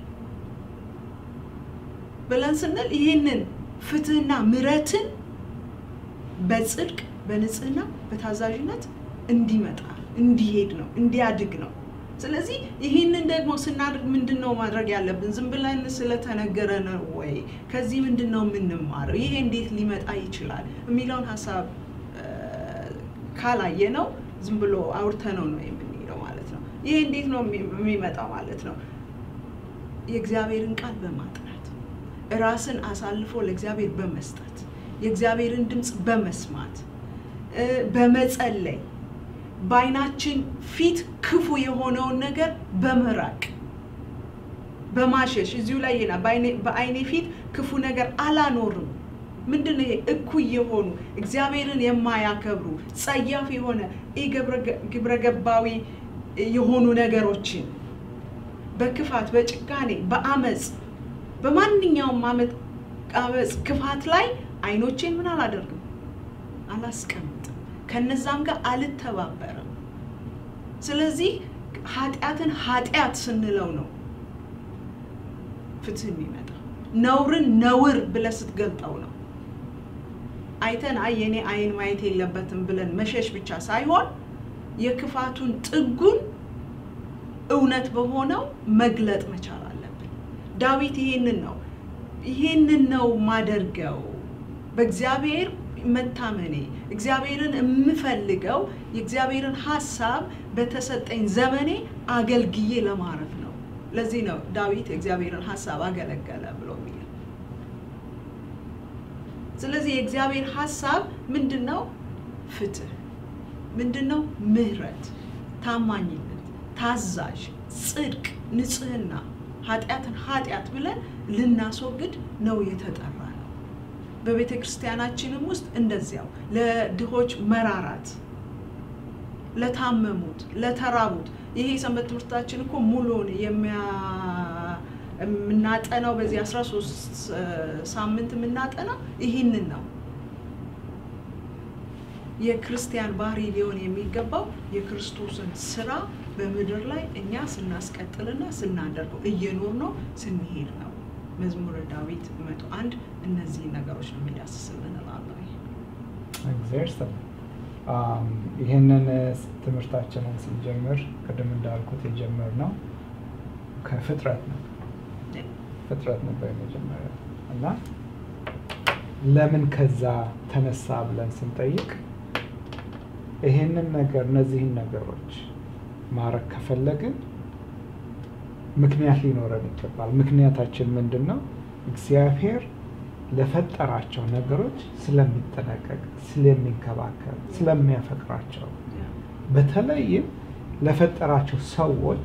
[SPEAKER 2] ብለን ስንል ይህንን ፍትህና ምሕረትን በጽድቅ በንጽህና በታዛዥነት እንዲመጣ እንዲሄድ ነው እንዲያድግ ነው። ስለዚህ ይህንን ደግሞ ስናድርግ ምንድን ነው ማድረግ ያለብን? ዝም ብለን ስለተነገረ ነው ወይ? ከዚህ ምንድን ነው የምንማረው? ይሄ እንዴት ሊመጣ ይችላል የሚለውን ሀሳብ ካላየ ነው ዝም ብሎ አውርተነው ነው የምንሄደው ማለት ነው። ይሄ እንዴት ነው የሚ- የሚመጣው ማለት ነው? የእግዚአብሔርን ቃል በማጥናት ራስን አሳልፎ ለእግዚአብሔር በመስጠት የእግዚአብሔርን ድምፅ በመስማት እ፣ በመጸለይ በዓይናችን ፊት ክፉ የሆነውን ነገር በመራቅ በማሸሽ እዚሁ ላይ ይና በዓይኔ ፊት ክፉ ነገር አላኖርም። ምንድን ነው ይሄ? እኩይ የሆኑ እግዚአብሔርን የማያከብሩ ጸያፍ የሆነ ኢ ግብረ ገባዊ የሆኑ ነገሮችን በክፋት በጭካኔ በአመፅ በማንኛውም አመት አመፅ ክፋት ላይ አይኖቼን ምን አላደርግም አላስቀምጥም ከነዛም ጋር አልተባበርም ስለዚህ ኃጢአትን ኃጢአት ስንለው ነው ፍትህ የሚመጣ ነውርን ነውር ብለህ ስትገልጠው ነው አይተን አይ የኔ አይን ማየት የለበትም ብለን መሸሽ ብቻ ሳይሆን የክፋቱን ጥጉን እውነት በሆነው መግለጥ መቻል አለብን። ዳዊት ይሄንን ነው ይሄንን ነው ማደርገው በእግዚአብሔር መታመኔ እግዚአብሔርን የምፈልገው የእግዚአብሔርን ሀሳብ በተሰጠኝ ዘመኔ አገልግዬ ለማረፍ ነው። ለዚህ ነው ዳዊት የእግዚአብሔርን ሀሳብ አገለገለ ብሎ የሚለው። ስለዚህ የእግዚአብሔር ሀሳብ ምንድን ነው? ፍትህ ምንድን ነው? ምህረት፣ ታማኝነት፣ ታዛዥ፣ ጽድቅ፣ ንጽህና፣ ኃጢአትን ኃጢአት ብለን ልናስወግድ ነው የተጠራ ነው። በቤተ ክርስቲያናችንም ውስጥ እንደዚያው ለድሆች መራራት፣ ለታመሙት፣ ለተራቡት ይሄ የሰንበት ትምህርታችን እኮ ሙሉውን የምናጠናው በዚህ 13 ሳምንት የምናጠናው ይህንን ነው። የክርስቲያን ባህሪ ሊሆን የሚገባው የክርስቶስን ስራ በምድር ላይ እኛ ስናስቀጥልና ስናደርገው እየኖር ነው ስንሄድ ነው። መዝሙረ ዳዊት መቶ አንድ እነዚህ ነገሮች ነው የሚዳስስልን እላለሁ።
[SPEAKER 1] እግዚአብሔር ይስጥልን። ይህንን ትምህርታችንን ስንጀምር ቅድም እንዳልኩት የጀመርነው ከፍጥረት ነው። ፍጥረት ነበር የመጀመሪያው እና ለምን ከዛ ተነሳ ብለን ስንጠይቅ ይሄንን ነገር እነዚህን ነገሮች ማድረግ ከፈለግን ምክንያት ሊኖረን ይገባል። ምክንያታችን ምንድን ነው? እግዚአብሔር ለፈጠራቸው ነገሮች ስለሚጠነቀቅ፣ ስለሚንከባከብ፣ ስለሚያፈቅራቸው በተለይም ለፈጠራቸው ሰዎች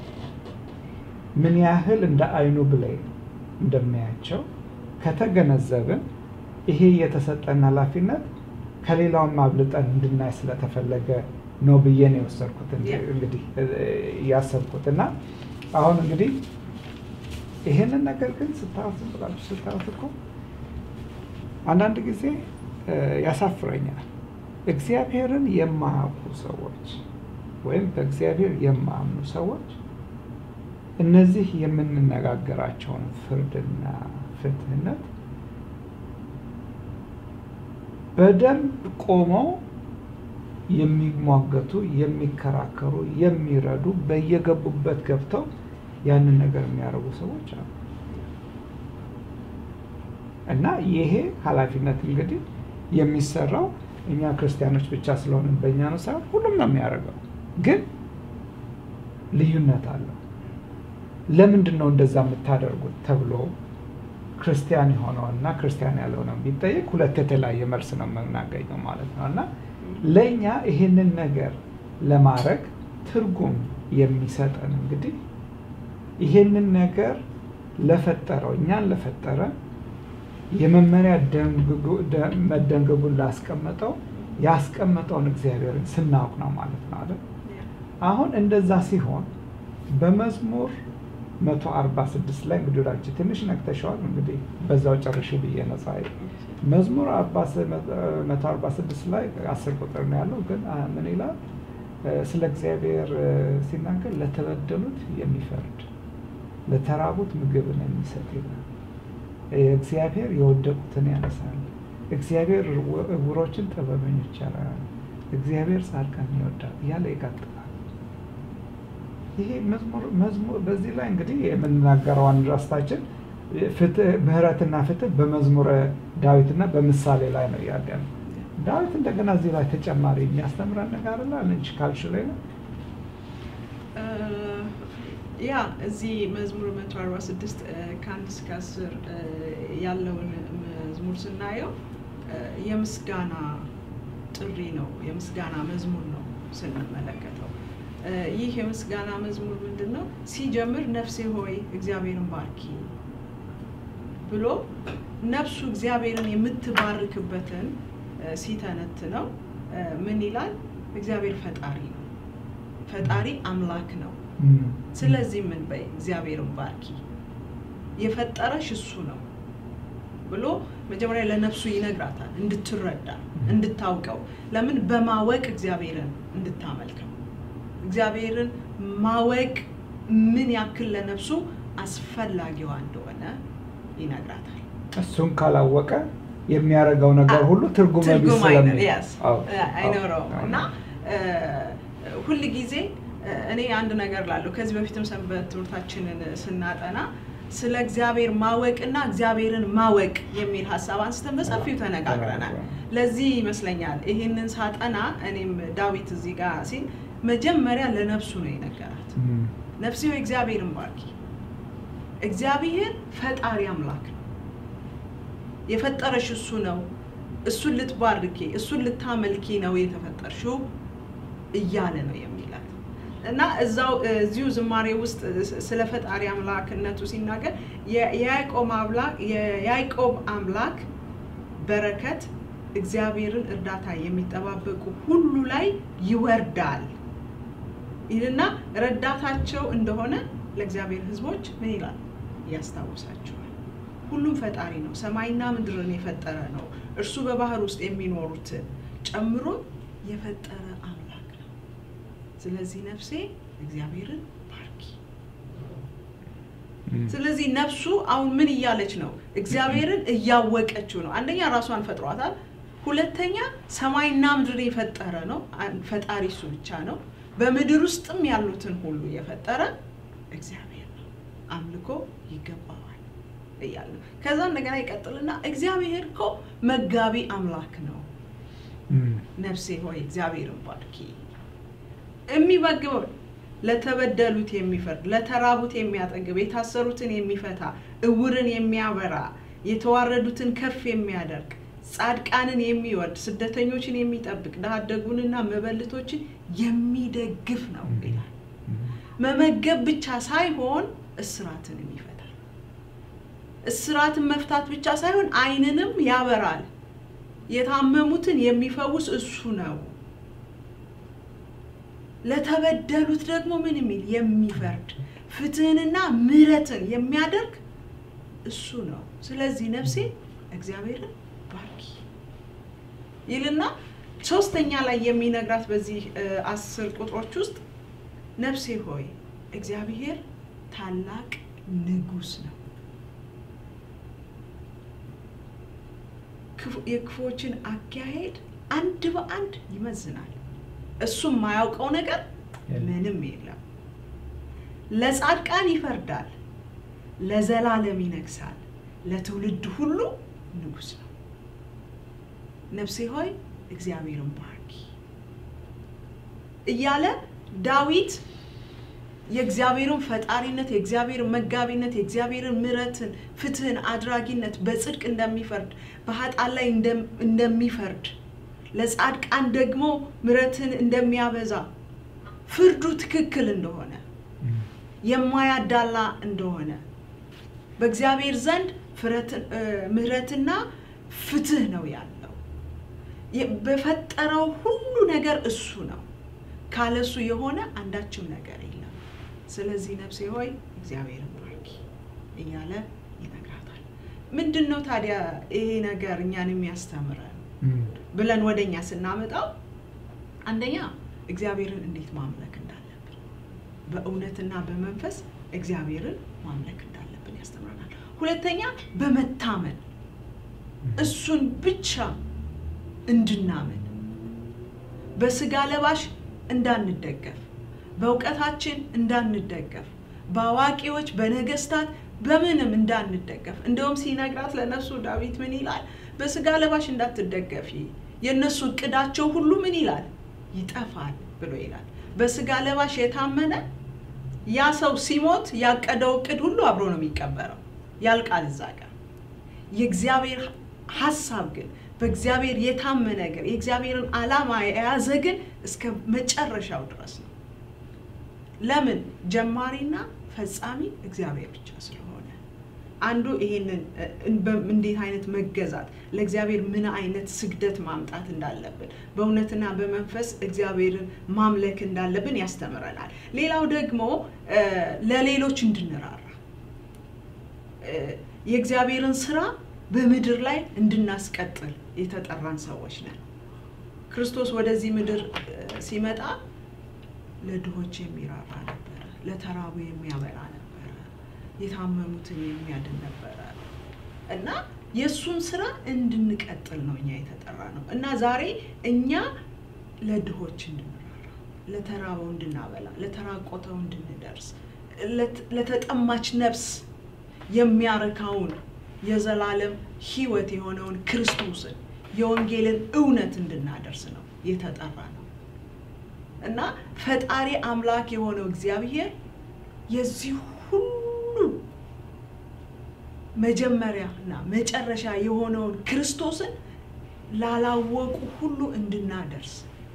[SPEAKER 1] ምን ያህል እንደ አይኑ ብሌን እንደሚያያቸው ከተገነዘብን ይሄ የተሰጠን ኃላፊነት ከሌላውም አብልጠን እንድናይ ስለተፈለገ ነው ብዬ ነው የወሰድኩት እንግዲህ ያሰብኩት እና አሁን እንግዲህ ይሄንን ነገር ግን ስታዩት ዝም ብላችሁ ስታዩት እኮ አንዳንድ ጊዜ ያሳፍረኛል። እግዚአብሔርን የማያውቁ ሰዎች ወይም በእግዚአብሔር የማያምኑ ሰዎች እነዚህ የምንነጋገራቸውን ፍርድና ፍትህነት በደንብ ቆመው የሚሟገቱ፣ የሚከራከሩ፣ የሚረዱ በየገቡበት ገብተው ያንን ነገር የሚያደርጉ ሰዎች አሉ እና ይሄ ኃላፊነት እንግዲህ የሚሰራው እኛ ክርስቲያኖች ብቻ ስለሆንን በእኛ ነው ሳይሆን ሁሉም ነው የሚያደርገው። ግን ልዩነት አለው። ለምንድን ነው እንደዛ የምታደርጉት ተብሎ ክርስቲያን የሆነው እና ክርስቲያን ያለው ነው ቢጠየቅ ሁለት የተለያየ መልስ ነው የምናገኘው ማለት ነው እና ለእኛ ይህንን ነገር ለማድረግ ትርጉም የሚሰጠን እንግዲህ ይሄንን ነገር ለፈጠረው እኛን ለፈጠረ የመመሪያ መደንገጉን ላስቀመጠው ያስቀመጠውን እግዚአብሔርን ስናውቅ ነው ማለት ነው አይደል? አሁን እንደዛ ሲሆን በመዝሙር መቶ አርባ ስድስት ላይ እንግዲህ ወዳችን ትንሽ ነክተሸዋል። እንግዲህ በዛው ጨርሽ ብዬ ነጻ መዝሙር መቶ አርባ ስድስት ላይ አስር ቁጥር ነው ያለው። ግን ምን ይላል? ስለ እግዚአብሔር ሲናገር ለተበደሉት የሚፈርድ ለተራቡት ምግብን የሚሰጥ ይላል። እግዚአብሔር የወደቁትን ያነሳል። እግዚአብሔር ዕውሮችን ጥበበኞች ያደርጋል። እግዚአብሔር ጻድቃን ይወዳል እያለ ይቀጥላል። ይሄ መዝሙር በዚህ ላይ እንግዲህ የምንናገረው አንድ ራስታችን ምህረትና ፍትህ በመዝሙረ ዳዊትና በምሳሌ ላይ ነው ያለ ነው። ዳዊት እንደገና እዚህ ላይ ተጨማሪ የሚያስተምረን ነገር አለ። አንቺ ካልሽ ላይ ነው
[SPEAKER 2] ያ እዚህ መዝሙር 146 ከአንድ እስከ አስር ያለውን መዝሙር ስናየው የምስጋና ጥሪ ነው፣ የምስጋና መዝሙር ነው ስንመለከተው። ይህ የምስጋና መዝሙር ምንድን ነው? ሲጀምር ነፍሴ ሆይ እግዚአብሔርን ባርኪ ብሎ ነፍሱ እግዚአብሔርን የምትባርክበትን ሲተነትነው ምን ይላል? እግዚአብሔር ፈጣሪ ነው፣ ፈጣሪ አምላክ ነው። ስለዚህ ምን በይ እግዚአብሔርን ባርኪ፣ የፈጠረሽ እሱ ነው ብሎ መጀመሪያ ለነፍሱ ይነግራታል፣ እንድትረዳ እንድታውቀው። ለምን በማወቅ እግዚአብሔርን እንድታመልከው እግዚአብሔርን ማወቅ ምን ያክል ለነፍሱ አስፈላጊዋ እንደሆነ ይነግራታል።
[SPEAKER 1] እሱን ካላወቀ የሚያደርገው ነገር ሁሉ ትርጉም ቢስ
[SPEAKER 2] ትርጉም
[SPEAKER 1] ስለሚ-
[SPEAKER 2] አይነ- yes፣
[SPEAKER 1] አዎ፣
[SPEAKER 2] አይኖረውም
[SPEAKER 1] አዎ፣
[SPEAKER 2] እና ሁል ጊዜ እኔ አንድ ነገር ላለሁ ከዚህ በፊትም ሰንበት ትምህርታችንን ስናጠና ስለ እግዚአብሔር ማወቅና እግዚአብሔርን ማወቅ የሚል ሀሳብ አንስተን በሰፊው ተነጋግረናል። ለዚህ ይመስለኛል ይህንን ሳጠና እኔም ዳዊት እዚህ ጋር ሲል መጀመሪያ ለነፍሱ ነው የነገራት።
[SPEAKER 1] እም፣
[SPEAKER 2] ነፍሴ ሆይ እግዚአብሔርን ባርኪ። እግዚአብሔር ፈጣሪ አምላክ ነው። የፈጠረሽ እሱ ነው። እሱን ልትባርኪ፣ እሱን ልታመልኪ ነው የተፈጠርሽው እያለ ነው የሚላት እና እዛው እዚሁ ዝማሬ ውስጥ ስለ ፈጣሪ አምላክነቱ ሲናገር የ- የያዕቆብ አምላክ የያዕቆብ አምላክ በረከት እግዚአብሔርን እርዳታ የሚጠባበቁ ሁሉ ላይ ይወርዳል ይልና ረዳታቸው እንደሆነ ለእግዚአብሔር ሕዝቦች ምን ይላል ያስታውሳቸዋል። ሁሉም ፈጣሪ ነው፣ ሰማይና ምድርን የፈጠረ ነው። እርሱ በባህር ውስጥ የሚኖሩትን ጨምሮ የፈጠረ አምላክ ነው። ስለዚህ ነፍሴ እግዚአብሔርን ባርኪ።
[SPEAKER 1] እም፣
[SPEAKER 2] ስለዚህ ነፍሱ አሁን ምን እያለች ነው? እግዚአብሔርን እያወቀችው ነው። አንደኛ ራሷን ፈጥሯታል። ሁለተኛ ሰማይና ምድር የፈጠረ ነው። አን- ፈጣሪ እሱ ብቻ ነው። በምድር ውስጥም ያሉትን ሁሉ የፈጠረ እግዚአብሔር ነው። አምልኮ ይገባዋል እያለ ነው። ከዛ እንደገና ይቀጥልና እግዚአብሔር እኮ መጋቢ አምላክ ነው።
[SPEAKER 1] እም፣
[SPEAKER 2] ነፍሴ ሆይ እግዚአብሔርን ባርኪ። የሚመግበው ለተበደሉት የሚፈርድ ለተራቡት የሚያጠግብ የታሰሩትን የሚፈታ እውርን የሚያበራ የተዋረዱትን ከፍ የሚያደርግ ጻድቃንን የሚወድ ስደተኞችን የሚጠብቅ ድሀ አደጉንና መበልቶችን የሚደግፍ ነው ይላል።
[SPEAKER 1] እም፣
[SPEAKER 2] መመገብ ብቻ ሳይሆን እስራትንም ይፈታል። እስራትን መፍታት ብቻ ሳይሆን ዓይንንም ያበራል። የታመሙትን የሚፈውስ እሱ ነው። ለተበደሉት ደግሞ ምን የሚል የሚፈርድ ፍትህንና ምሕረትን የሚያደርግ እሱ ነው። ስለዚህ ነፍሴ እግዚአብሔርን ባርኪ ይልና ሶስተኛ ላይ የሚነግራት በዚህ እ፣ አስር ቁጥሮች ውስጥ ነፍሴ ሆይ እግዚአብሔር ታላቅ ንጉሥ ነው፣ ክፉ- የክፉዎችን አካሄድ አንድ በአንድ ይመዝናል። እሱም የማያውቀው ነገር
[SPEAKER 1] የለም።
[SPEAKER 2] ምንም የለም። ለጻድቃን ይፈርዳል፣ ለዘላለም ይነግሳል፣ ለትውልድ ሁሉ ንጉሥ ነው። ነፍሴ ሆይ እግዚአብሔርን ባርኪ እያለ ዳዊት የእግዚአብሔርን ፈጣሪነት፣ የእግዚአብሔርን መጋቢነት፣ የእግዚአብሔርን ምሕረትን፣ ፍትህን፣ አድራጊነት በጽድቅ እንደሚፈርድ በኃጥአን ላይ እንደም- እንደሚፈርድ ለጻድቃን ደግሞ ምሕረትን እንደሚያበዛ ፍርዱ ትክክል እንደሆነ
[SPEAKER 1] እም፣
[SPEAKER 2] የማያዳላ እንደሆነ በእግዚአብሔር ዘንድ ፍረትን- እ፣ ምሕረትና ፍትህ ነው ያለው። የ- በፈጠረው ሁሉ ነገር እሱ ነው። ካለሱ የሆነ አንዳችም ነገር የለም። ስለዚህ ነፍሴ ሆይ እግዚአብሔርን ባርኪ እያለ ይነግራታል። ምንድን ነው ታዲያ ይሄ ነገር እኛን የሚያስተምረን
[SPEAKER 1] እም፣
[SPEAKER 2] ብለን ወደ እኛ ስናመጣው አንደኛ እግዚአብሔርን እንዴት ማምለክ እንዳለብን በእውነትና በመንፈስ እግዚአብሔርን ማምለክ እንዳለብን ያስተምረናል። ሁለተኛ በመታመን እሱን ብቻ እንድናምን በስጋ ለባሽ እንዳንደገፍ፣ በእውቀታችን እንዳንደገፍ፣ በአዋቂዎች በነገስታት በምንም እንዳንደገፍ። እንደውም ሲነግራት ለነፍሱ ዳዊት ምን ይላል? በስጋ ለባሽ እንዳትደገፊ፣ የእነሱ እቅዳቸው ሁሉ ምን ይላል? ይጠፋል ብሎ ይላል። በስጋ ለባሽ የታመነ ያ ሰው ሲሞት ያቀደው እቅድ ሁሉ አብሮ ነው የሚቀበረው፣ ያልቃል እዛ ጋር። የእግዚአብሔር ሀሳብ ግን በእግዚአብሔር የታመነ ግን የእግዚአብሔርን ዓላማ የያዘ ግን እስከ መጨረሻው ድረስ ነው። ለምን? ጀማሪና ፈጻሚ እግዚአብሔር ብቻ ስለሆነ አንዱ ይሄንን እንዴት አይነት መገዛት ለእግዚአብሔር ምን አይነት ስግደት ማምጣት እንዳለብን በእውነትና በመንፈስ እግዚአብሔርን ማምለክ እንዳለብን ያስተምረናል። ሌላው ደግሞ ለሌሎች እንድንራራ የእግዚአብሔርን ስራ በምድር ላይ እንድናስቀጥል የተጠራን ሰዎች ነን። ክርስቶስ ወደዚህ ምድር ሲመጣ ለድሆች የሚራራ ነበረ፣ ለተራቡ የሚያበላ ነበረ፣ የታመሙትን የሚያድን ነበረ እና የእሱን ስራ እንድንቀጥል ነው እኛ የተጠራ ነው እና ዛሬ እኛ ለድሆች እንድንራራ፣ ለተራበው እንድናበላ፣ ለተራቆተው እንድንደርስ፣ ለተጠማች ነፍስ የሚያረካውን የዘላለም ሕይወት የሆነውን ክርስቶስን የወንጌልን እውነት እንድናደርስ ነው የተጠራ ነው እና ፈጣሪ አምላክ የሆነው እግዚአብሔር የዚህ ሁሉ መጀመሪያ እና መጨረሻ የሆነውን ክርስቶስን ላላወቁ ሁሉ እንድናደርስ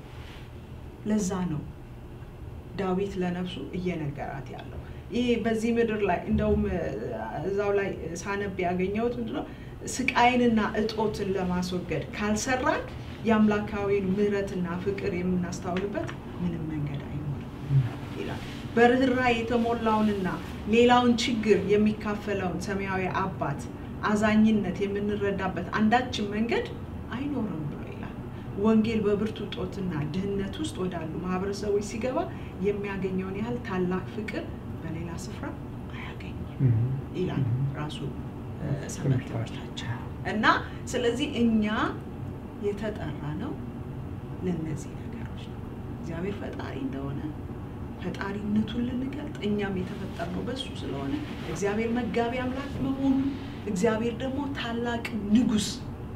[SPEAKER 2] ለዛ ነው ዳዊት ለነፍሱ እየነገራት ያለው። ይህ በዚህ ምድር ላይ እንደውም እዛው ላይ ሳነብ ያገኘሁት ምንድነው ስቃይንና እጦትን ለማስወገድ ካልሰራን የአምላካዊን ምሕረትና ፍቅር የምናስታውልበት ምንም መንገድ አይኖርም ይላል። በርኅራኄ የተሞላውንና ሌላውን ችግር የሚካፈለውን ሰማያዊ አባት አዛኝነት የምንረዳበት አንዳችን መንገድ አይኖርም ብሎ ይላል። ወንጌል በብርቱ ጦትና ድህነት ውስጥ ወዳሉ ማህበረሰቦች ሲገባ የሚያገኘውን ያህል ታላቅ ፍቅር በሌላ ስፍራ አያገኝም ይላል ራሱ ሰንበት ትምህርታቸው እና ስለዚህ እኛ የተጠራ ነው ለእነዚህ ነገሮች ነው። እግዚአብሔር ፈጣሪ እንደሆነ ፈጣሪነቱን ልንገልጥ እኛም የተፈጠርነው በሱ ስለሆነ እግዚአብሔር መጋቢ አምላክ መሆኑን እግዚአብሔር ደግሞ ታላቅ ንጉሥ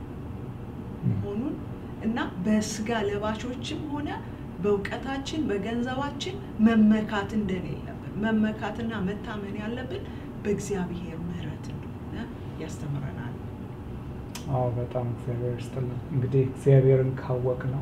[SPEAKER 2] መሆኑን እና በስጋ ለባሾችም ሆነ በእውቀታችን በገንዘባችን መመካት እንደሌለብን መመካትና መታመን ያለብን በእግዚአብሔር ምሕረት እንደሆነ ያስተምረናል።
[SPEAKER 1] አዎ በጣም እግዚአብሔር ይስጥልን። እንግዲህ እግዚአብሔርን ካወቅ ነው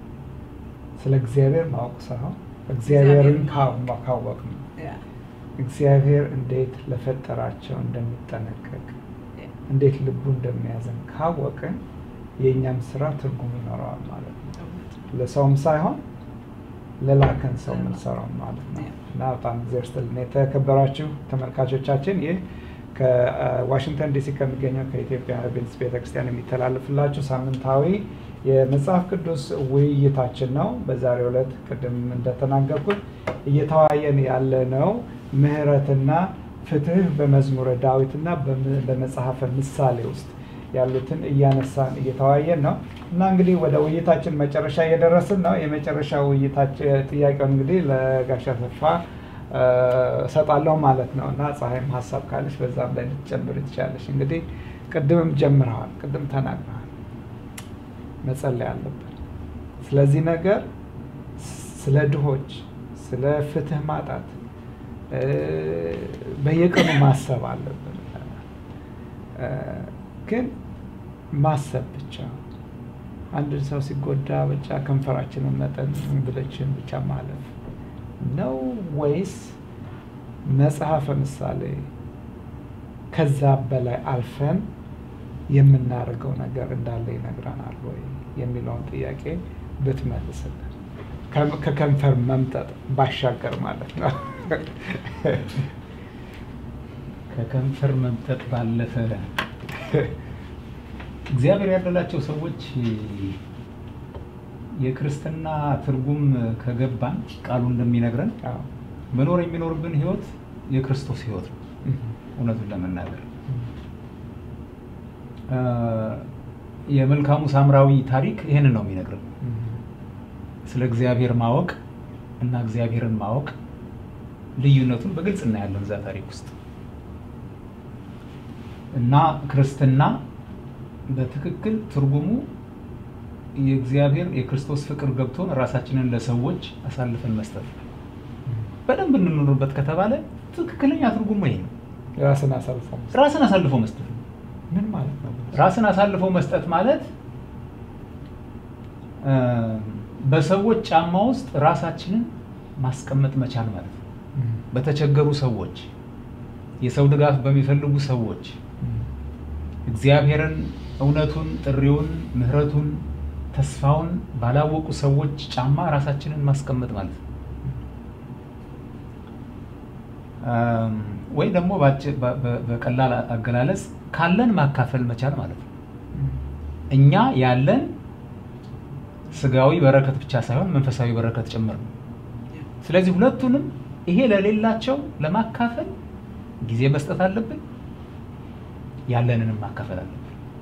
[SPEAKER 1] ስለ እግዚአብሔር ማወቅ ሳይሆን እግዚአብሔርን ካወቅ ነው እግዚአብሔር እንዴት ለፈጠራቸው እንደሚጠነቀቅ እንዴት ልቡ እንደሚያዘን ካወቅን የእኛም ስራ ትርጉም ይኖረዋል ማለት ነው። ለሰውም ሳይሆን ለላከን ሰው የምንሰራው ማለት ነው እና በጣም እግዚአብሔር ይስጥልን። የተከበራችሁ ተመልካቾቻችን ይህ ከዋሽንግተን ዲሲ ከሚገኘው ከኢትዮጵያ ቤንስ ቤተክርስቲያን የሚተላለፍላችሁ ሳምንታዊ የመጽሐፍ ቅዱስ ውይይታችን ነው። በዛሬው ዕለት ቅድም እንደተናገርኩት እየተወያየን ያለነው ምሕረትና ፍትህ በመዝሙረ ዳዊትና በመጽሐፈ ምሳሌ ውስጥ ያሉትን እያነሳን እየተወያየን ነው እና እንግዲህ ወደ ውይይታችን መጨረሻ እየደረስን ነው። የመጨረሻ ውይይታችን ጥያቄውን እንግዲህ ለጋሻ ተስፋ እሰጣለሁ ማለት ነው እና ፀሐይም ሀሳብ ካለች በዛም ላይ ልትጨምር ትችላለች። እንግዲህ ቅድምም ጀምረዋል፣ ቅድም ተናግረዋል። መጸለይ አለብን። ስለዚህ ነገር ስለ ድሆች፣ ስለ ፍትህ ማጣት በየቀኑ ማሰብ አለብን። ግን ማሰብ ብቻ አንድን ሰው ሲጎዳ ብቻ ከንፈራችንን መጠን ብለችን ብቻ ማለፍ ነው ወይስ መጽሐፈ ምሳሌ ከዛ በላይ አልፈን የምናደርገው ነገር እንዳለ ይነግረናል ወይ የሚለውን ጥያቄ ብትመልስልን ከከንፈር መምጠጥ ባሻገር ማለት ነው።
[SPEAKER 3] ከከንፈር መምጠጥ ባለፈ እግዚአብሔር ያደላቸው ሰዎች የክርስትና ትርጉም ከገባን ቃሉ እንደሚነግረን መኖር የሚኖርብን ህይወት የክርስቶስ ህይወት ነው። እውነቱን ለመናገር የመልካሙ ሳምራዊ ታሪክ ይህንን ነው የሚነግረን። ስለ እግዚአብሔር ማወቅ እና እግዚአብሔርን ማወቅ ልዩነቱን በግልጽ እናያለን እዛ ታሪክ ውስጥ እና ክርስትና በትክክል ትርጉሙ የእግዚአብሔር የክርስቶስ ፍቅር ገብቶን ራሳችንን ለሰዎች አሳልፈን መስጠት በደንብ እንኖርበት ከተባለ ትክክለኛ ትርጉሙ ይሄ ነው።
[SPEAKER 1] ራስን አሳልፎ መስጠት
[SPEAKER 3] ራስን አሳልፎ መስጠት ነው።
[SPEAKER 1] ምን ማለት ነው?
[SPEAKER 3] ራስን አሳልፎ መስጠት ማለት እ፣ በሰዎች ጫማ ውስጥ ራሳችንን ማስቀመጥ መቻል ማለት ነው።
[SPEAKER 1] እም፣
[SPEAKER 3] በተቸገሩ ሰዎች፣ የሰው ድጋፍ በሚፈልጉ ሰዎች፣
[SPEAKER 1] እም፣
[SPEAKER 3] እግዚአብሔርን፣ እውነቱን፣ ጥሪውን፣ ምሕረቱን፣ ተስፋውን ባላወቁ ሰዎች ጫማ ራሳችንን ማስቀመጥ ማለት ነው። እም፣ ወይ ደግሞ ባጭ- በ- በ- በቀላል አገላለጽ ካለን ማካፈል መቻል ማለት ነው።
[SPEAKER 1] እም፣
[SPEAKER 3] እኛ ያለን ስጋዊ በረከት ብቻ ሳይሆን መንፈሳዊ በረከት ጭምር ነው። ስለዚህ ሁለቱንም ይሄ ለሌላቸው ለማካፈል ጊዜ መስጠት አለብን፣ ያለንንም ማካፈል አለብን።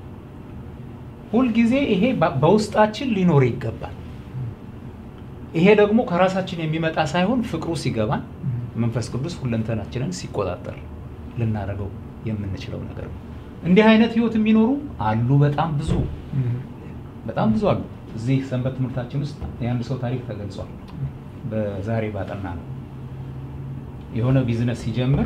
[SPEAKER 3] ሁልጊዜ ይሄ በ- በውስጣችን ሊኖር ይገባል። ይሄ ደግሞ ከራሳችን የሚመጣ ሳይሆን ፍቅሩ ሲገባን
[SPEAKER 1] እም፣
[SPEAKER 3] መንፈስ ቅዱስ ሁለንተናችንን ሲቆጣጠር ልናደርገው የምንችለው ነገር ነው። እንዲህ አይነት ህይወት የሚኖሩ አሉ። በጣም ብዙ
[SPEAKER 1] እም፣
[SPEAKER 3] በጣም ብዙ አሉ። እዚህ ሰንበት ትምህርታችን ውስጥ የአንድ ሰው ታሪክ ተገልጿል። በዛሬ ባጠና ነው የሆነ ቢዝነስ ሲጀምር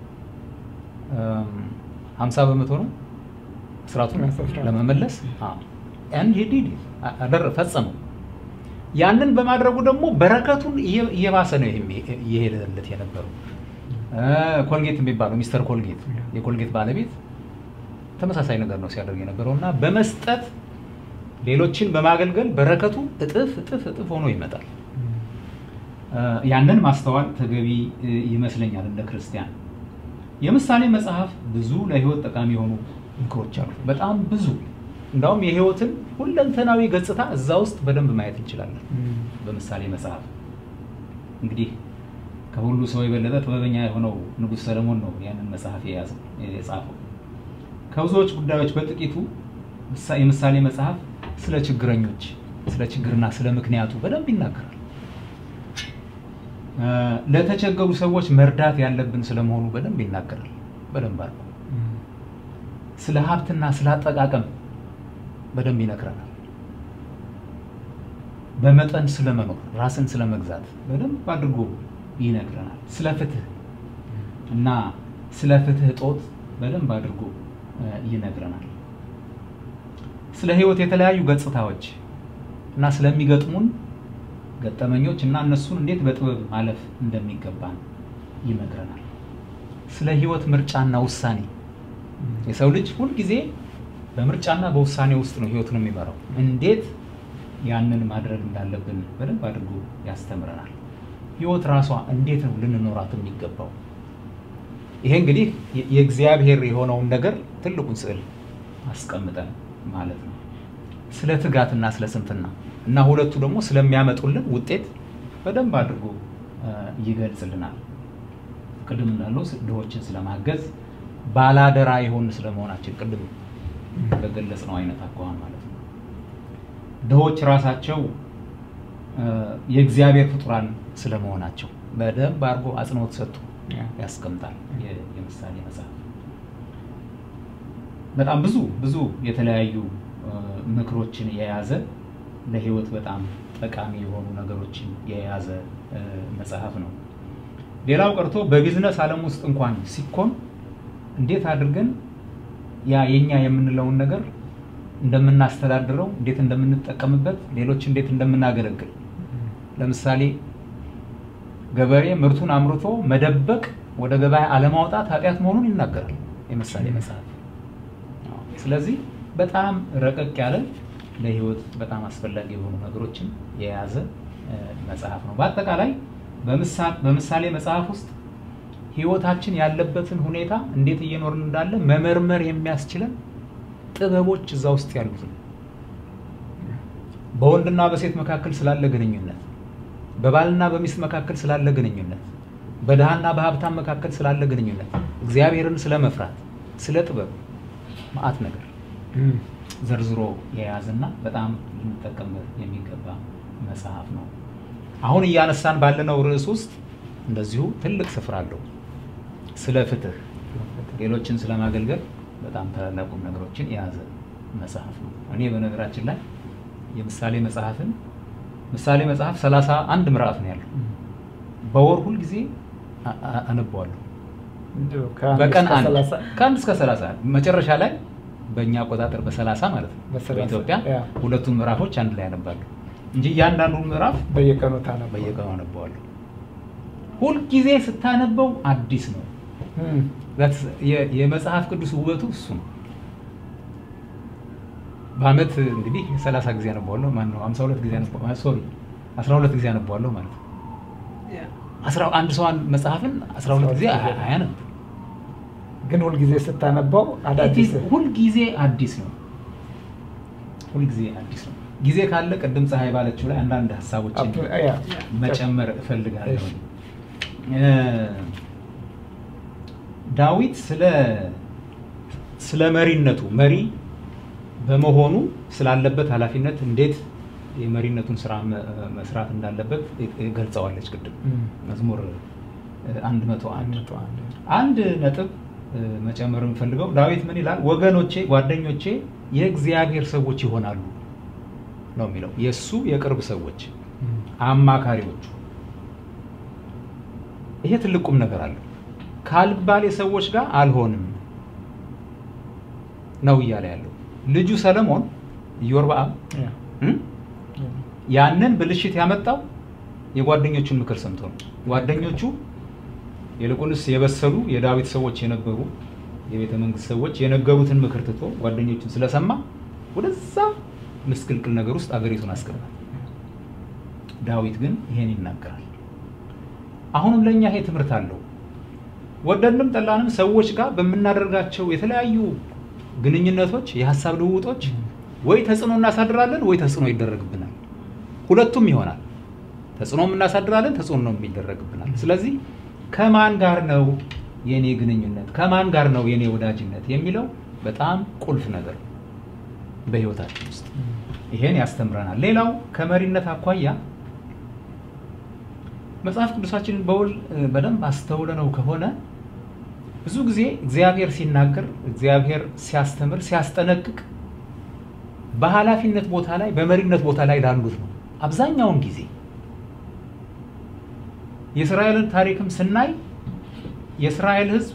[SPEAKER 3] ሀምሳ በመቶ ነው ስርዓቱን
[SPEAKER 1] አስራ-
[SPEAKER 3] ለመመለስ ያን ሄድ አደረ ፈጸመው። ያንን በማድረጉ ደግሞ በረከቱን እየ- እየባሰ ነው ይሄም- እየሄደለት የነበረው። እ፣ ኮልጌት የሚባለው ሚስተር ኮልጌት የኮልጌት ባለቤት ተመሳሳይ ነገር ነው ሲያደርግ የነበረው እና በመስጠት ሌሎችን በማገልገል በረከቱ እጥፍ እጥፍ እጥፍ ሆኖ ይመጣል።
[SPEAKER 1] እም፣
[SPEAKER 3] እ፣ ያንን ማስተዋል ተገቢ እ፣ ይመስለኛል እንደ ክርስቲያን። የምሳሌ መጽሐፍ ብዙ ለህይወት ጠቃሚ የሆኑ ምክሮች አሉ። በጣም ብዙ እንዳውም የህይወትን ሁለንተናዊ ገጽታ እዛ ውስጥ በደንብ ማየት እንችላለን።
[SPEAKER 1] እም፣
[SPEAKER 3] በምሳሌ መጽሐፍ እንግዲህ ከሁሉ ሰው የበለጠ ጥበበኛ የሆነው ንጉሥ ሰለሞን ነው ያንን መጽሐፍ የያዘው የጻፈው። ከብዙዎች ጉዳዮች በጥቂቱ ምሳ- የምሳሌ መጽሐፍ ስለ ችግረኞች፣ ስለ ችግርና ስለ ምክንያቱ በደንብ ይናገራል። እ፣ ለተቸገሩ ሰዎች መርዳት ያለብን ስለመሆኑ በደንብ ይናገራል። በደንብ አድርጎ
[SPEAKER 1] እም፣
[SPEAKER 3] ስለ ሀብትና ስለ አጠቃቀም በደንብ ይነግረናል። በመጠን ስለመኖር ራስን ስለ መግዛት በደንብ አድርጎ ይነግረናል። ስለ ፍትህ እና ስለ ፍትህ እጦት በደንብ አድርጎ እ፣ ይነግረናል። ስለ ህይወት የተለያዩ ገጽታዎች እና ስለሚገጥሙን ገጠመኞች እና እነሱን እንዴት በጥበብ ማለፍ እንደሚገባን ይመክረናል። ስለ ህይወት ምርጫና ውሳኔ
[SPEAKER 1] እም፣
[SPEAKER 3] የሰው ልጅ ሁልጊዜ በምርጫና በውሳኔ ውስጥ ነው ህይወቱን የሚመራው። እንዴት ያንን ማድረግ እንዳለብን በደንብ አድርጎ ያስተምረናል። ህይወት ራሷ እንዴት ነው ልንኖራት የሚገባው? ይሄ እንግዲህ የ- የእግዚአብሔር የሆነውን ነገር ትልቁን ስዕል አስቀምጠን ማለት ነው። ስለ ትጋትና ስለ ስንፍና እና ሁለቱ ደግሞ ስለሚያመጡልን ውጤት በደንብ አድርጎ እ፣ ይገልጽልናል። ቅድም እንዳለው ስ- ድሆችን ስለማገዝ ባላደራ የሆን ስለመሆናችን ቅድም በገለጽ ነው አይነት አኳኋን ማለት ነው። ድሆች ራሳቸው እ፣ የእግዚአብሔር ፍጡራን ስለመሆናቸው በደንብ አድርጎ አጽንኦት ሰጥቶ
[SPEAKER 1] ያ፣
[SPEAKER 3] ያስቀምጣል የ- የምሳሌ መጽሐፍ። በጣም ብዙ ብዙ የተለያዩ እ፣ ምክሮችን የያዘ ለህይወት በጣም ጠቃሚ የሆኑ ነገሮችን የያዘ እ፣ መጽሐፍ ነው። ሌላው ቀርቶ በቢዝነስ ዓለም ውስጥ እንኳን ሲኮን እንዴት አድርገን ያ የኛ የምንለውን ነገር እንደምናስተዳድረው፣ እንዴት እንደምንጠቀምበት፣ ሌሎች እንዴት እንደምናገለግል ለምሳሌ ገበሬ ምርቱን አምርቶ መደበቅ ወደ ገበያ አለማውጣት ኃጢአት መሆኑን ይናገራል የምሳሌ መጽሐፍ። አዎ። ስለዚህ በጣም ረቀቅ ያለ ለህይወት በጣም አስፈላጊ የሆኑ ነገሮችን የያዘ እ፣ መጽሐፍ ነው። በአጠቃላይ በምሳ- በምሳሌ መጽሐፍ ውስጥ ህይወታችን ያለበትን ሁኔታ እንዴት እየኖርን እንዳለ መመርመር የሚያስችለን ጥበቦች እዛ ውስጥ ያሉት ነው። በወንድና በሴት መካከል ስላለ ግንኙነት፣ በባልና በሚስት መካከል ስላለ ግንኙነት፣ በድሃና በሀብታም መካከል ስላለ ግንኙነት፣ እግዚአብሔርን ስለ መፍራት፣ ስለ ጥበብ መዓት ነገር
[SPEAKER 1] እም፣
[SPEAKER 3] ዘርዝሮ የያዝና በጣም ልንጠቀምበት የሚገባ መጽሐፍ ነው። አሁን እያነሳን ባለነው ርዕስ ውስጥ እንደዚሁ ትልቅ ስፍራ አለው። ስለ ፍትህ፣ ሌሎችን ስለማገልገል በጣም ታላላቅ ቁም ነገሮችን የያዘ መጽሐፍ ነው። እኔ በነገራችን ላይ የምሳሌ መጽሐፍን ምሳሌ መጽሐፍ ሰላሳ አንድ ምዕራፍ ነው ያለው። በወር ሁል ጊዜ አ- አ- አነበዋለሁ።
[SPEAKER 1] እንዲሁ ከአንድ
[SPEAKER 3] በቀን
[SPEAKER 1] እስከ
[SPEAKER 3] አንድ
[SPEAKER 1] ሰላሳ
[SPEAKER 3] ከአንድ እስከ ሰላሳ መጨረሻ ላይ በእኛ አቆጣጠር በሰላሳ ማለት ነው
[SPEAKER 1] በሰላሳ
[SPEAKER 3] በኢትዮጵያ
[SPEAKER 1] ያ።
[SPEAKER 3] ሁለቱን ምዕራፎች አንድ ላይ አነባለሁ እንጂ እያንዳንዱን ምዕራፍ
[SPEAKER 1] በየቀኑ ታነበው
[SPEAKER 3] በየቀኑ አነበዋለሁ። ሁልጊዜ ስታነበው አዲስ ነው።
[SPEAKER 1] እም፣
[SPEAKER 3] That's የ- የመጽሐፍ ቅዱስ ውበቱ እሱ ነው። በአመት እንግዲህ 30 ጊዜ አነበዋለሁ ማለት ነው። 52 ጊዜ አነበዋለሁ ሶሪ 12 ጊዜ አነበዋለሁ ማለት ነው።
[SPEAKER 2] ያ
[SPEAKER 3] አስራ አንድ ሰው አንድ መጽሐፍን 12 ጊዜ አያ- አያነብ።
[SPEAKER 1] ግን ሁልጊዜ ስታነበው አዳዲስ
[SPEAKER 3] ሁልጊዜ አዲስ ነው። ሁልጊዜ አዲስ ነው። ጊዜ ካለ ቅድም ፀሐይ ባለችው ላይ አንዳንድ ሀሳቦችን
[SPEAKER 1] አፕ- ያ፣
[SPEAKER 3] መጨመር እፈልጋለሁ።
[SPEAKER 1] እሺ።
[SPEAKER 3] እ፣ ዳዊት ስለ ስለ መሪነቱ መሪ በመሆኑ ስላለበት ኃላፊነት እንዴት የመሪነቱን ስራ መ- መስራት እንዳለበት ገልጸዋለች ቅድም
[SPEAKER 1] እም፣
[SPEAKER 3] መዝሙር አንድ መቶ
[SPEAKER 1] አንድ
[SPEAKER 3] አንድ
[SPEAKER 1] መቶ አንድ
[SPEAKER 3] አንድ ነጥብ እ፣ መጨመር የምፈልገው ዳዊት ምን ይላል? ወገኖቼ፣ ጓደኞቼ የእግዚአብሔር ሰዎች ይሆናሉ ነው የሚለው። የእሱ የቅርብ ሰዎች፣
[SPEAKER 1] እም፣
[SPEAKER 3] አማካሪዎቹ። ይሄ ትልቅ ቁም ነገር አለው። ካልባሌ ሰዎች ጋር አልሆንም ነው እያለ ያለው ልጁ ሰለሞን ኢዮርብዓም
[SPEAKER 1] ያ፣
[SPEAKER 3] እም?
[SPEAKER 1] ያ፣
[SPEAKER 3] ያንን ብልሽት ያመጣው የጓደኞቹን ምክር ሰምቶ ነው። ጓደኞቹ ይልቁንስ የበሰሉ የዳዊት ሰዎች የነበሩ የቤተ መንግስት ሰዎች የነገሩትን ምክር ትቶ ጓደኞቹን ስለሰማ ወደዛ ምስቅልቅል ነገር ውስጥ አገሪቱን አስገባል። ዳዊት ግን ይሄን ይናገራል። አሁንም ለእኛ ይሄ ትምህርት አለው። ወደድንም ጠላንም ሰዎች ጋር በምናደርጋቸው የተለያዩ ግንኙነቶች፣ የሀሳብ ልውውጦች ወይ ተጽዕኖ እናሳድራለን ወይ ተጽዕኖ ይደረግብናል። ሁለቱም ይሆናል። ተጽዕኖም እናሳድራለን፣ ተጽዕኖ ነው የሚደረግብናል። ስለዚህ ከማን ጋር ነው የኔ ግንኙነት፣ ከማን ጋር ነው የኔ ወዳጅነት የሚለው በጣም ቁልፍ ነገር ነው በህይወታችን ውስጥ
[SPEAKER 1] እም፣
[SPEAKER 3] ይሄን ያስተምረናል። ሌላው ከመሪነት አኳያ መጽሐፍ ቅዱሳችንን በውል እ፣ በደንብ አስተውለነው ከሆነ ብዙ ጊዜ እግዚአብሔር ሲናገር፣ እግዚአብሔር ሲያስተምር፣ ሲያስጠነቅቅ በኃላፊነት ቦታ ላይ በመሪነት ቦታ ላይ ላሉት ነው። አብዛኛውን ጊዜ የእስራኤልን ታሪክም ስናይ የእስራኤል ሕዝብ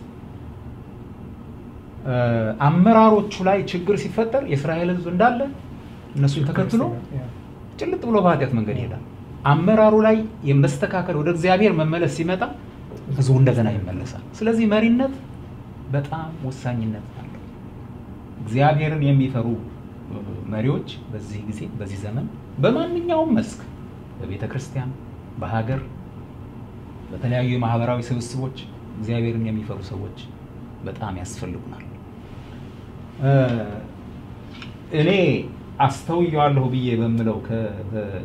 [SPEAKER 3] እ፣ አመራሮቹ ላይ ችግር ሲፈጠር የእስራኤል ሕዝብ እንዳለ እነሱን ተከትሎ
[SPEAKER 1] ያ፣
[SPEAKER 3] ጭልጥ ብሎ በኃጢአት መንገድ ይሄዳል። አመራሩ ላይ የመስተካከል ወደ እግዚአብሔር መመለስ ሲመጣ ህዝቡ እንደገና ይመለሳል። ስለዚህ መሪነት በጣም ወሳኝነት አለው። እግዚአብሔርን የሚፈሩ እ፣ መሪዎች በዚህ ጊዜ በዚህ ዘመን በማንኛውም መስክ በቤተ ክርስቲያን፣ በሀገር፣ በተለያዩ የማህበራዊ ስብስቦች እግዚአብሔርን የሚፈሩ ሰዎች በጣም ያስፈልጉናል። እ፣ እኔ አስተውየዋለሁ ብዬ በምለው ከ- በ-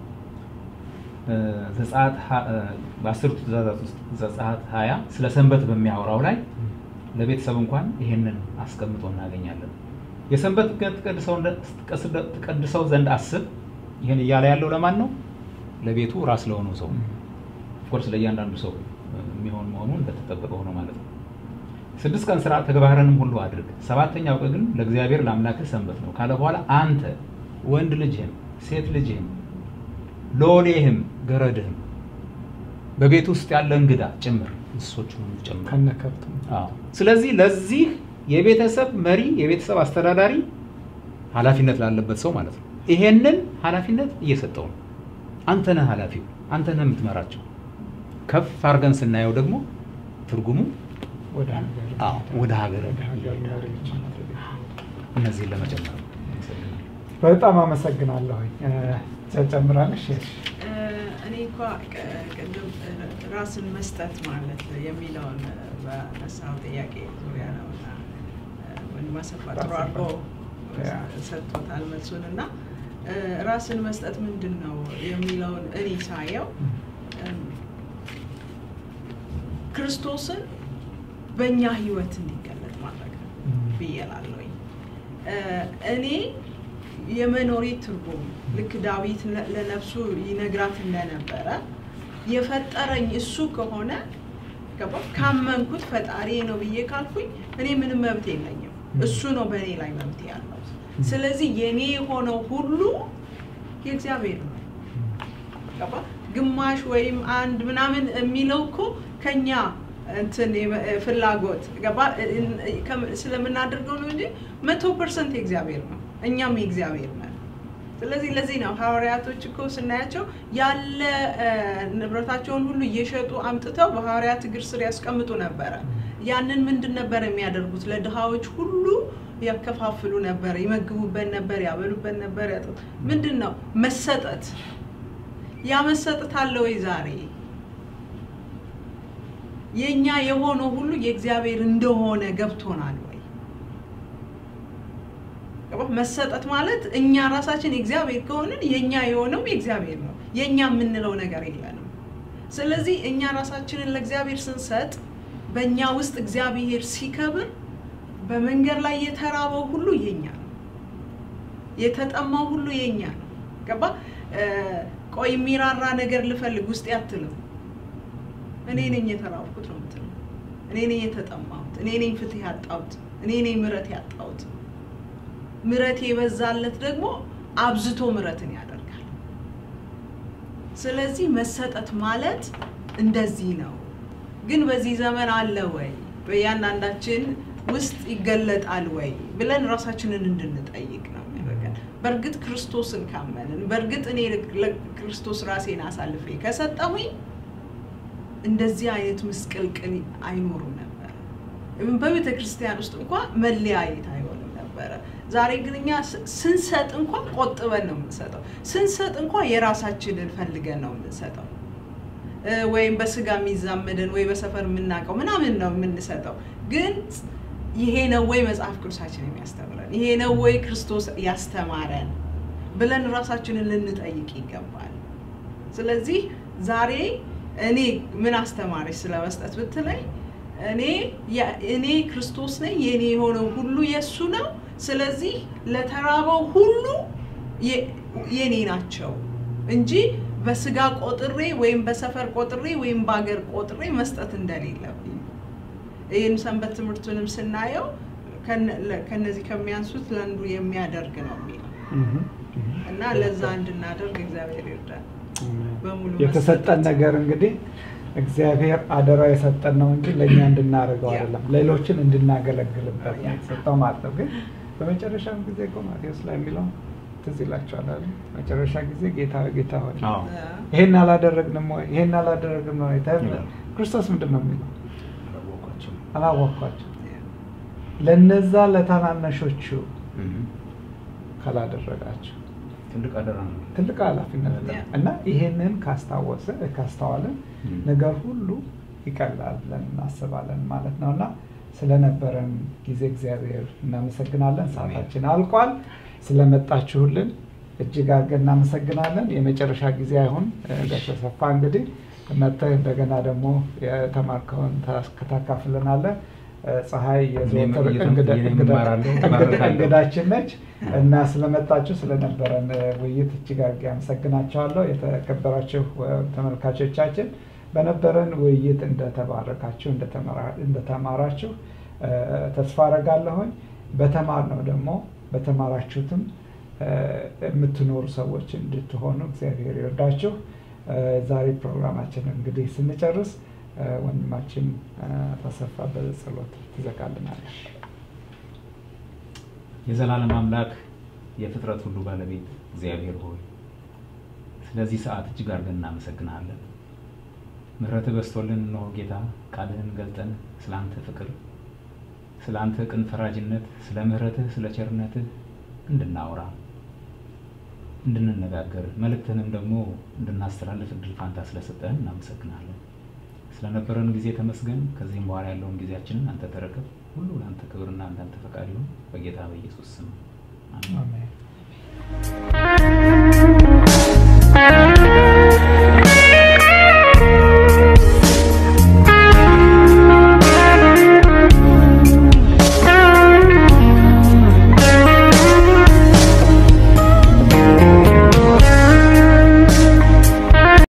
[SPEAKER 3] ዘጸአት ሀ- እ፣ በአስርቱ ትእዛዛት ውስጥ ዘጸአት ሀያ ስለ ሰንበት በሚያወራው ላይ ለቤተሰብ እንኳን ይሄንን አስቀምጦ እናገኛለን። የሰንበት ቀን ትቀድሰው እንደ- ትቀድሰው ዘንድ አስብ። ይህን እያለ ያለው ለማን ነው? ለቤቱ ራስ ለሆነው ሰው
[SPEAKER 1] እም፣
[SPEAKER 3] ኦፍኮርስ ለእያንዳንዱ ሰው እ፣ የሚሆን መሆኑ እንደተጠበቀ ሆኖ ማለት ነው። ስድስት ቀን ስራ ተግባርንም ሁሉ አድርግ፣ ሰባተኛው ቀን ግን ለእግዚአብሔር ለአምላክህ ሰንበት ነው ካለ በኋላ አንተ ወንድ ልጅህም ሴት ልጅህም ሎሌህም ገረድህም በቤት ውስጥ ያለ እንግዳ ጭምር እንስሶቹን ሁሉ ጭምር
[SPEAKER 1] ከነከብቱ
[SPEAKER 3] አዎ። ስለዚህ ለዚህ የቤተሰብ መሪ የቤተሰብ አስተዳዳሪ ኃላፊነት ላለበት ሰው ማለት ነው። ይሄንን ኃላፊነት እየሰጠው ነው። አንተ ነህ ኃላፊው፣ አንተ ነህ የምትመራቸው። ከፍ አድርገን ስናየው ደግሞ ትርጉሙ
[SPEAKER 1] ወደ ሀገር
[SPEAKER 3] አዎ፣ ወደ ሀገር
[SPEAKER 1] ወደ ሀገር
[SPEAKER 3] ይሄዳል
[SPEAKER 1] መሪዎች
[SPEAKER 3] ማለት ነው። እነዚህን ለመጨመር ነው። አመሰግናለሁ።
[SPEAKER 1] በጣም አመሰግናለሁኝ። እ፣ ጨምራለሽ? እሺ።
[SPEAKER 2] እ፣ እኔ እንኳ ቅ- ቅድም እ፣ ራስን መስጠት ማለት የሚለውን እ፣ በነሳው ጥያቄ ዙሪያ ነው እና እ፣ ወንድም አሰፋ ጥሩ አድርጎ
[SPEAKER 1] ያ።
[SPEAKER 2] ሰጥቶታል መልሱን እና እ፣ ራስን መስጠት ምንድን ነው የሚለውን እኔ ሳየው እም፣ ክርስቶስን በእኛ ህይወት እንዲገለጥ ማድረግ ነው ብዬ እላለሁኝ። እ፣ እኔ የመኖሬ ትርጉም ልክ ዳዊት ለ- ለነፍሱ ይነግራት እንደነበረ የፈጠረኝ እሱ ከሆነ ገባ ካመንኩት ፈጣሪ ነው ብዬ ካልኩኝ እኔ ምንም መብት የለኝም። እሱ ነው በእኔ ላይ መብት ያለው። ስለዚህ የኔ የሆነው ሁሉ የእግዚአብሔር ነው። ገባ? ግማሽ ወይም አንድ ምናምን የሚለው እኮ ከኛ እንትን የመ- ፍላጎት ገባ ከም- ስለምናደርገው ነው እንጂ መቶ ፐርሰንት የእግዚአብሔር ነው። እኛም የእግዚአብሔር ነን። ስለዚህ ለዚህ ነው ሐዋርያቶች እኮ ስናያቸው ያለ እ፣ ንብረታቸውን ሁሉ እየሸጡ አምጥተው በሐዋርያት እግር ስር ያስቀምጡ ነበረ። ያንን ምንድን ነበር የሚያደርጉት? ለድሃዎች ሁሉ ያከፋፍሉ ነበር፣ ይመግቡበት ነበር፣ ያበሉበት ነበር። ያጠጡ ምንድን ነው መሰጠት። ያ መሰጠት አለ ወይ ዛሬ? የእኛ የሆነው ሁሉ የእግዚአብሔር እንደሆነ ገብቶናል ወይ? ገባህ? መሰጠት ማለት እኛ ራሳችን የእግዚአብሔር ከሆንን የእኛ የሆነው የእግዚአብሔር ነው። የእኛ የምንለው ነገር የለንም። ስለዚህ እኛ ራሳችንን ለእግዚአብሔር ስንሰጥ በእኛ ውስጥ እግዚአብሔር ሲከብር በመንገድ ላይ የተራበው ሁሉ የኛ ነው። የተጠማው ሁሉ የኛ ነው። ገባ? እ፣ ቆይ የሚራራ ነገር ልፈልግ ውስጥ አትልም። እኔ ነኝ የተራብኩት ነው የምትለው። እኔ ነኝ የተጠማሁት፣ እኔ ነኝ ፍትህ ያጣሁት፣ እኔ ነኝ ምሕረት ያጣሁት። ምሕረት የበዛለት ደግሞ አብዝቶ ምሕረትን ያደርጋል። ስለዚህ መሰጠት ማለት እንደዚህ ነው። ግን በዚህ ዘመን አለ ወይ በእያንዳንዳችን ውስጥ ይገለጣል ወይ ብለን ራሳችንን እንድንጠይቅ ነው የሚያደርገን። በእርግጥ ክርስቶስን ካመንን፣ በእርግጥ እኔ ለክርስቶስ ራሴን አሳልፌ ከሰጠሁኝ እንደዚህ አይነት ምስቅልቅል አይኖርም ነበር። በቤተ ክርስቲያን ውስጥ እንኳ መለያየት አይሆንም ነበረ። ዛሬ ግን እኛ ስ- ስንሰጥ እንኳ ቆጥበን ነው የምንሰጠው። ስንሰጥ እንኳ የራሳችንን ፈልገን ነው የምንሰጠው እ፣ ወይም በስጋ የሚዛመደን ወይ በሰፈር የምናውቀው ምናምን ነው የምንሰጠው። ግን ይሄ ነው ወይ መጽሐፍ ቅዱሳችን የሚያስተምረን? ይሄ ነው ወይ ክርስቶስ ያስተማረን ብለን ራሳችንን ልንጠይቅ ይገባል። ስለዚህ ዛሬ እኔ ምን አስተማረች ስለ መስጠት ብትለኝ እኔ ያ- እኔ ክርስቶስ ነኝ፣ የኔ የሆነው ሁሉ የእሱ ነው። ስለዚህ ለተራበው ሁሉ የ- የኔ ናቸው እንጂ በስጋ ቆጥሬ ወይም በሰፈር ቆጥሬ ወይም በአገር ቆጥሬ መስጠት እንደሌለብኝ ይህን ሰንበት ትምህርቱንም ስናየው ከነ- ለ- ከነዚህ ከሚያንሱት ለአንዱ የሚያደርግ ነው የሚለው እና ለዛ እንድናደርግ እግዚአብሔር ይርዳል። በሙሉ
[SPEAKER 1] የተሰጠን
[SPEAKER 2] መሰጠት።
[SPEAKER 1] ነገር እንግዲህ እግዚአብሔር አደራ የሰጠን ነው እንጂ ለእኛ እንድናደርገው
[SPEAKER 2] ያ።
[SPEAKER 1] አይደለም፣ ሌሎችን እንድናገለግልበት
[SPEAKER 2] ያ።
[SPEAKER 1] ነው የተሰጠው ማለት ነው። ግን በመጨረሻም ጊዜ እኮ ማቴዎስ ላይ የሚለው ትዝ ይላቸዋል አይደል? መጨረሻ ጊዜ ጌታ ሆይ፣ ጌታ ሆይ
[SPEAKER 3] አዎ
[SPEAKER 1] ይሄን አላደረግንም ወይ ይሄን አላደረግንም ወይ ተብሎ
[SPEAKER 3] ይላል።
[SPEAKER 1] ክርስቶስ ምንድን ነው የሚለው?
[SPEAKER 3] አላወቋቸውም።
[SPEAKER 1] አላወቅኳቸው ለነዛ ለታናናሾቹ
[SPEAKER 3] እም።
[SPEAKER 1] ካላደረጋቸው
[SPEAKER 3] ትልቅ አደራ ነው።
[SPEAKER 1] ትልቅ ኃላፊነት ነው
[SPEAKER 2] ያ።
[SPEAKER 1] እና ይሄንን ካስታወሰ ካስተዋልን
[SPEAKER 3] እም።
[SPEAKER 1] ነገር ሁሉ ይቀላል ብለን እናስባለን ማለት ነው እና ስለነበረን ጊዜ እግዚአብሔር እናመሰግናለን። ሰዓታችን አልቋል። ስለመጣችሁልን እጅግ አድርገን እናመሰግናለን። የመጨረሻ ጊዜ አይሁን በተሰፋ እንግዲህ መጥተህ እንደገና ደግሞ የተማርከውን ታካፍልናለህ። ፀሐይ የዘወትር
[SPEAKER 3] እኔም
[SPEAKER 1] እንግዳ-
[SPEAKER 3] እኔም
[SPEAKER 1] እንግዳ-
[SPEAKER 3] እማራለሁ፣
[SPEAKER 1] እንግዳ-
[SPEAKER 3] እባርካለሁ።
[SPEAKER 1] እንግዳችን ነች እና ስለመጣችሁ ስለነበረን ውይይት እጅግ አድርጌ አመሰግናቸዋለሁ። የተከበራችሁ እ፣ ተመልካቾቻችን በነበረን ውይይት እንደተባረካችሁ እንደተመራ- እንደተማራችሁ እ፣ ተስፋ አረጋለሁኝ። በተማርነው ደግሞ በተማራችሁትም እ፣ የምትኖሩ ሰዎች እንድትሆኑ እግዚአብሔር ይርዳችሁ። እ፣ ዛሬ ፕሮግራማችንን እንግዲህ ስንጨርስ እ፣ ወንድማችን እ፣ ተሰፋ በጸሎት ትዘጋልናለች።
[SPEAKER 3] የዘላለም አምላክ የፍጥረት ሁሉ ባለቤት እግዚአብሔር ሆይ ስለዚህ ሰዓት እጅግ አድርገን እናመሰግናለን። ምሕረትህ በስቶልን እነሆ ጌታ ቃልህን ገልጠን ስለ አንተ ፍቅር፣ ስለ አንተ ቅን ፈራጅነት፣ ስለ ምሕረትህ፣ ስለ ቸርነትህ እንድናወራ እንድንነጋገር መልእክትህንም ደግሞ እንድናስተላልፍ እድል ፋንታ ስለሰጠህን እናመሰግናለን። ስለነበረን ጊዜ ተመስገን። ከዚህም በኋላ ያለውን ጊዜያችንን አንተ ተረከብ። ሁሉ ለአንተ ክብርና እንዳንተ ፈቃድ ይሁን በጌታ በኢየሱስ ስም አሜን።
[SPEAKER 1] አሜን።